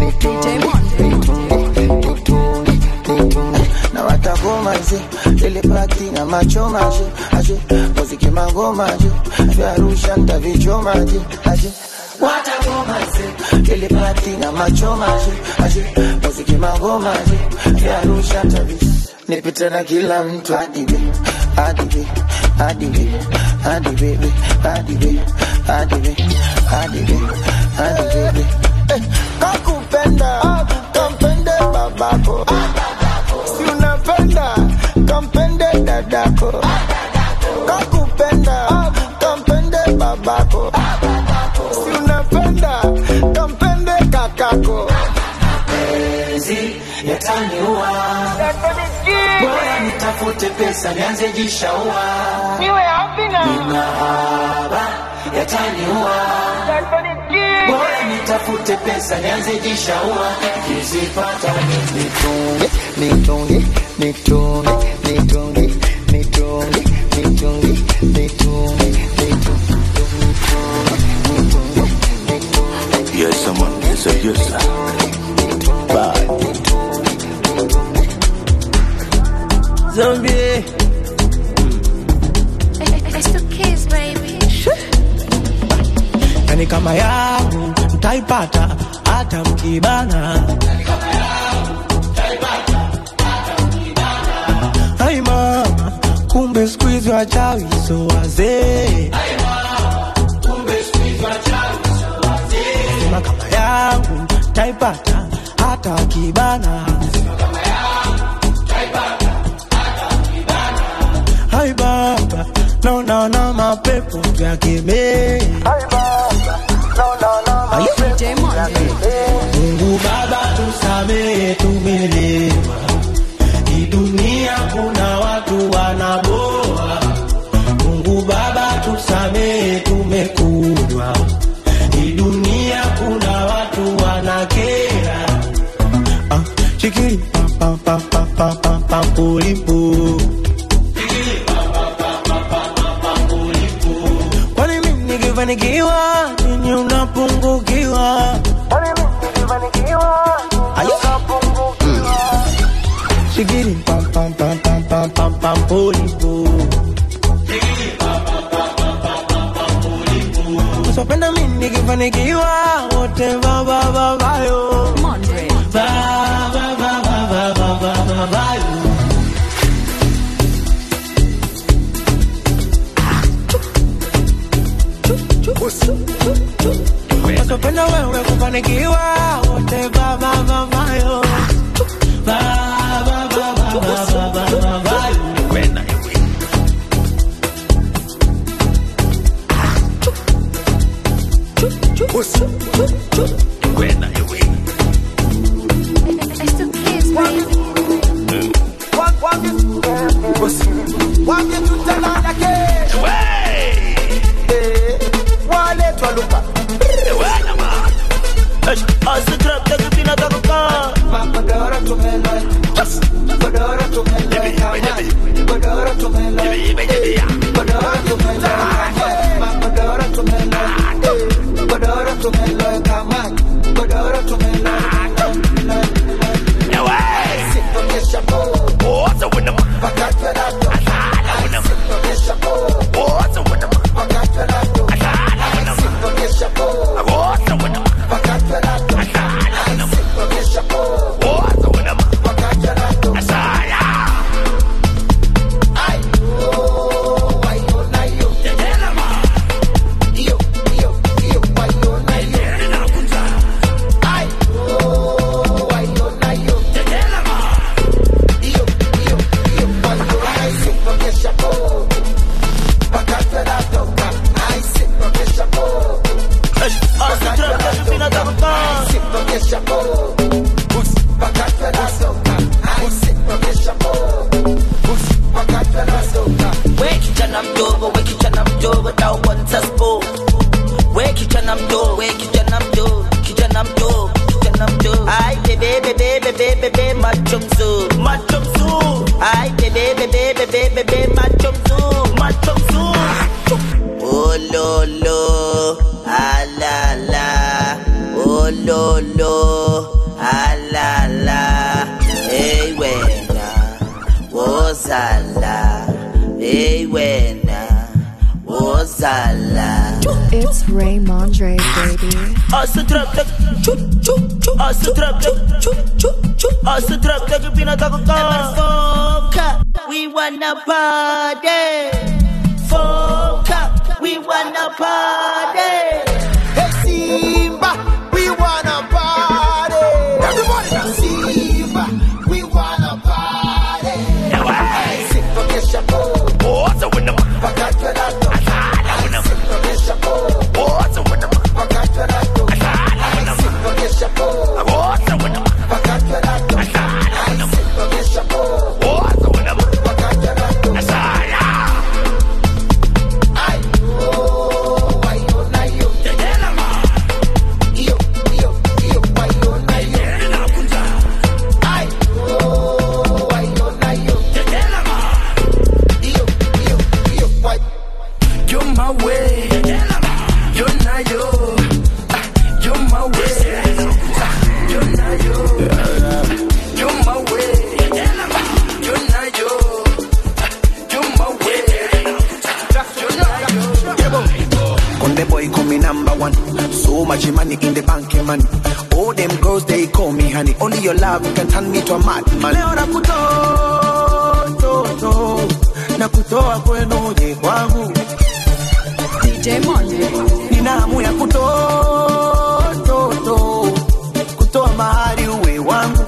[SPEAKER 7] nitunge
[SPEAKER 2] na watagomaje ile pati na machomaje aje muziki magomaje vya Arusha ntavichomaje aje watakomaze kilipati na machomaje aje muziki magomaje ya Arusha tabis nipite na kila mtu adibe adibe adibe adibe adibe adibe adibe adibe Eh, kakupenda kampende babako si unapenda kampende dadako kakupenda kampende babako si unapenda kampende kakako
[SPEAKER 12] mapenzi yataniua bora nitafute pesa nianze jishaua ni mahaba yataniua bora nitafute pesa nianze jishaua kizipata
[SPEAKER 2] nitunge nitunge nitunge nitunge nitunge nitunge nitunge
[SPEAKER 16] Yes, someone. Yes, sir. Yes, sir. Bye.
[SPEAKER 2] Zombie
[SPEAKER 9] It's the kids, baby.
[SPEAKER 2] yani kama yangu mtaipata hata mkibana ai mama kumbe siku hizi wachawi so wazee sema kama yangu taipata hata wakibana hai baba naonaona mapepo vyakemee Mungu Baba tusamehe, tumelewa. Hii dunia kuna watu wanaboa. Mungu Baba tusamehe, tumekunywa. Hii dunia kuna watu wanakera. Ah, chikiri pa pa pa pa pa pa pulipu. Kwani mimi nikifanikiwa ninyi unapungukiwa? Ayo. Mm. Shigiri pam pam pam pam pam pam pam pulipu. Usipenda mimi nikifanikiwa wote ba ba ba ba yo. Ba ba ba ba ba ba ba ba ba yo. Wasopenda wewe kufanikiwa wote ba ba ba ba yo. Ba ba ba ba ba ba ba ba ba yo.
[SPEAKER 9] It's the kids, baby.
[SPEAKER 2] waletwa luka
[SPEAKER 17] We kijana mdogo, we kijana mdogo, na uanza spo. We kijana mdogo, we kijana mdogo, kijana mdogo, kijana mdogo. Ai bebe bebe bebe bebe macho mzuri, macho mzuri. Ai bebe bebe bebe bebe macho mzuri, macho mzuri. Oh lo lo, ah la la. Oh lo lo, ah la la. Hey wena, wozala. Hey wena, wozala.
[SPEAKER 3] It's Ray Mondre, baby.
[SPEAKER 17] Asa trap tak chu chu chu Asa trap tak chu chu chu Asa trap tak pinataka Foka We wanna party Foka We wanna party
[SPEAKER 18] Hey Simba, we wanna party. Everybody now. Simba, we wanna party. Hey, Simba, kesha po. Pakatwa na to. Simba, kesha po. Pakatwa na to. Simba, kesha po. Pakatwa na to. Simba, kesha po. Pakatwa na to. Ay, oh, ay, oh, na, yo. Iyo, iyo, iyo, ay, oh, na, yo. Ay, oh, ay, oh, na, yo. Iyo, iyo, iyo, ay.
[SPEAKER 19] You're my way. You're not yo. Ah, You're my way. Ah, You're not yo. You're my way. Ah, You're not yo. Ah, You're my way. You're not yo.
[SPEAKER 20] Conde boy call me number one. So much money in the bank, eh, man. All them girls they call me honey. Only your love can turn me to a madman. Leo nakutoa toto, nakutoa kwenu je kwangu.
[SPEAKER 3] DJ Mondre.
[SPEAKER 20] Nina hamu ya kutoa toto, kutoa mahali uwe wangu.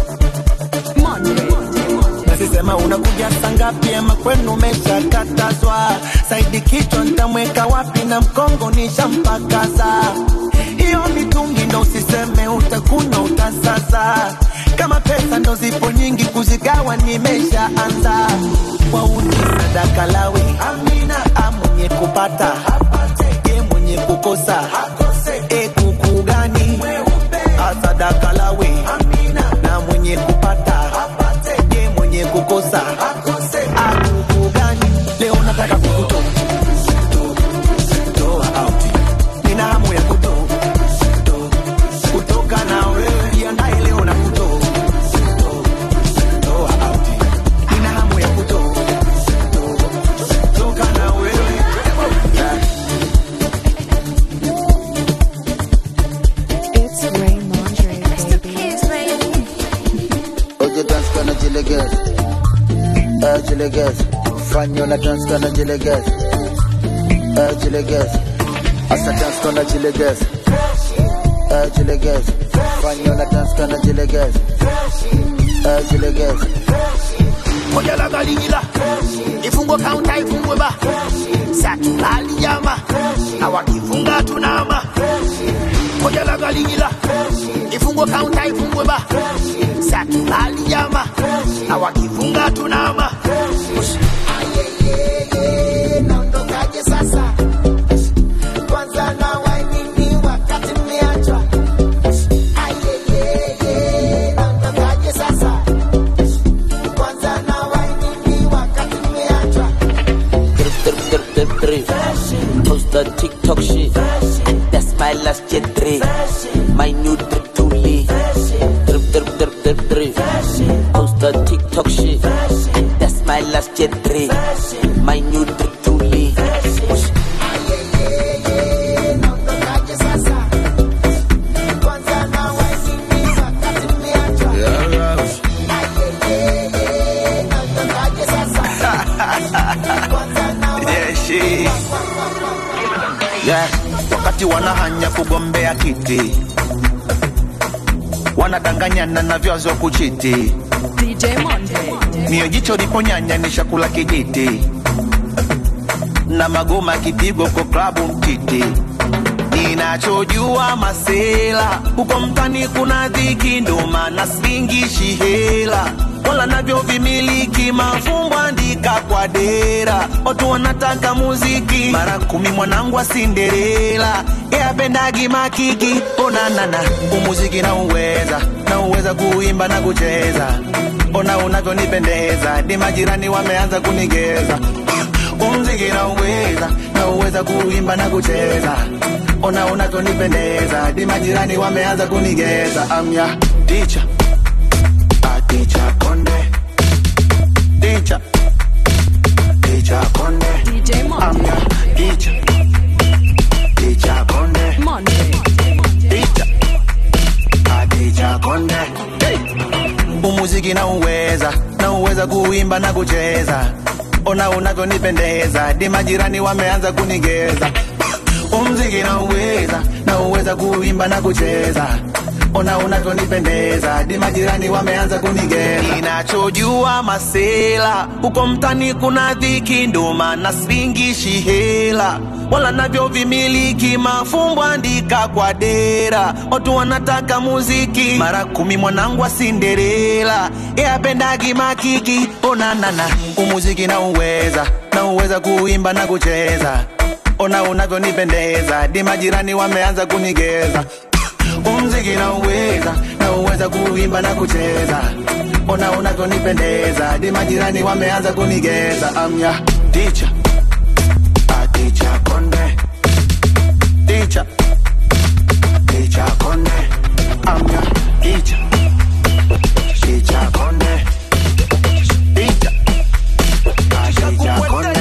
[SPEAKER 20] Nasisema unakuja saa ngapi ama kwenu umeshakatazwa? Saidi kichwa nitamweka wapi na mkongo nishampakaza. Hiyo mitungi ndo usiseme utakunywa utasaza. Kama pesa ndo zipo nyingi kuzigawa nimeshaanza. Wauni sadaka lawi amina amwenye kupata ye mwenye kukosa e kuku gani asadaka lawe na mwenye kupata ye mwenye kukosa akuku gani leo nataka kukutoa toa out nina hamu ya kutoa kutoka na wewe jiandae leo na kutoa toa out nina hamu ya kutoa toka na wewe yeah.
[SPEAKER 3] It's Ray Mondre, baby.
[SPEAKER 7] Oye dance kana jileges Eh jileges Fanyo na dance kana jileges Eh jileges Asa dance kana jileges Eh jileges Fanyo na dance kana jileges Eh jileges
[SPEAKER 18] Moja la galigila ifungwe kaunta ifungwe ba satulali jama na wakifunga tunama moja la galigila ifungwe kaunta ifungwe ba satulali jama na wakifunga tunama naondokaje sasa kwanza na wainini wakati mmeachwa Ayeyeye, naondokaje sasa kwanza na wainini wakati mmeachwa
[SPEAKER 17] Drip, drip, drip, drip, drip. Post the TikTok shit. And that's my last jet drip. My new drip to lead. Drip, drip, drip, drip, drip. Post the TikTok shit. And that's my last jet drip. My new drip to lead.
[SPEAKER 20] Yeah, she. Yeah, wakati wanahanya kugombea kiti wanadanganyana na vyazo kuchiti
[SPEAKER 3] DJ Mondre.
[SPEAKER 20] mio jicho liponyanya ni chakula kijiti na magoma kipigo kwa klabu mtiti ninachojua masela huko mtani kuna dhiki ndo maana singishi hela wala navyo vimiliki mafumbo andika kwa dera watu wanataka muziki mara kumi mwanangu wa sinderela yapendagi makiki onanana umuziki na uweza na uweza kuimba na kucheza ona unavyonipendeza ni majirani wameanza kunigeza umziki na uweza na uweza kuimba na kucheza ona unavyonipendeza ni majirani wameanza kunigeza amya ticha aticha konde ticha ticha konde amya ticha na uweza na uweza kuimba na kucheza ona unavyonipendeza di majirani wameanza kunigeza umziki na uweza na uweza kuimba na kucheza ona unavyonipendeza di majirani wameanza kunigeza ninachojua masela huko mtani kuna dhiki ndo maana singishi hela wala navyo vimiliki mafumbo andika kwa dera watu wanataka muziki mara kumi mwanangu wa sinderela yapendagi makiki onanana umuziki na uweza na uweza kuimba na kucheza ona unavyonipendeza di majirani wameanza kunigeza umziki na uweza na uweza kuimba na kucheza ona unavyonipendeza di majirani wameanza kunigeza amya ticha ticha konde ticha ticha konde amya ticha ticha konde ticha ticha konde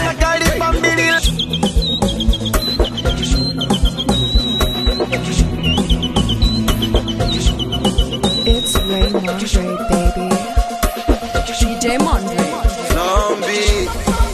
[SPEAKER 3] It's Ray Mondre, baby. DJ Mondre.
[SPEAKER 20] Zombie.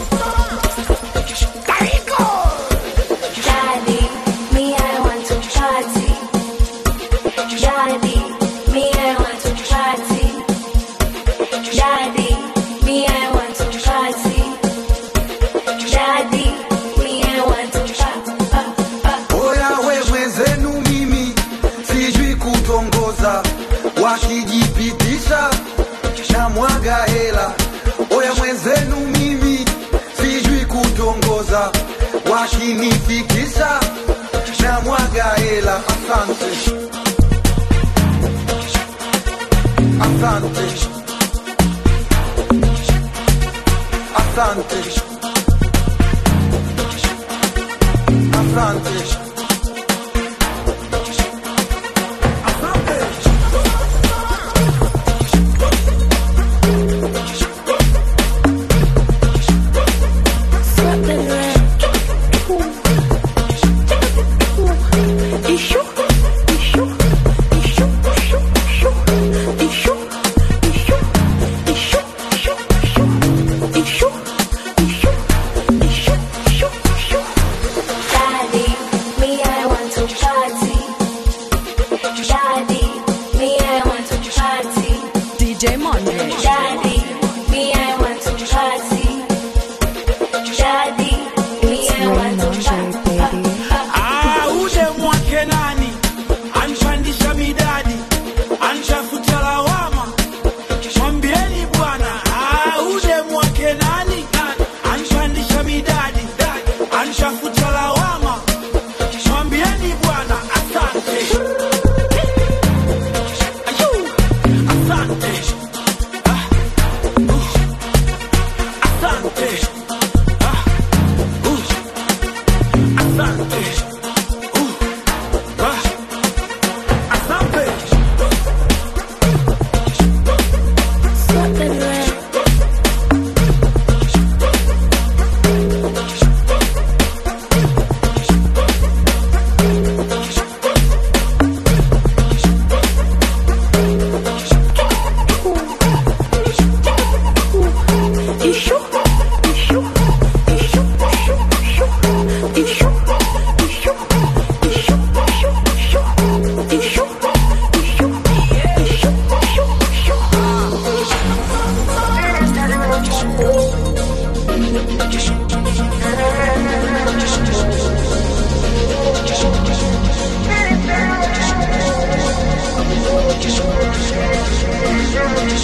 [SPEAKER 9] Daddy, me I want to party. Daddy, me I want to party. Daddy, me I want to party. Daddy, me I want to party.
[SPEAKER 6] Oya wewe zenu mimi sijui kutongoza, wakijipitisha na mwaga hela. Oya mwenzenu mimi sijui kutongoza, wakinifikisha na mwaga hela. Asante, asante, asante, asante.
[SPEAKER 9] Daddy, me I want to party. Daddy, me I want to party.
[SPEAKER 3] DJ Mondre.
[SPEAKER 9] Daddy, me I want to party. Daddy, me I want to party.
[SPEAKER 10] Ah, ule mwake nani anpandisha midadi anshafuta lawama mwambieni bwana ah, ule mwake nani anpandisha midadi anshafuta lawama mwambieni bwana asante Ayu, asante Ah, uh, asante Ah, uh, asante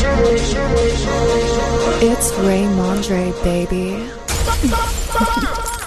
[SPEAKER 3] It's Ray Mondre, baby.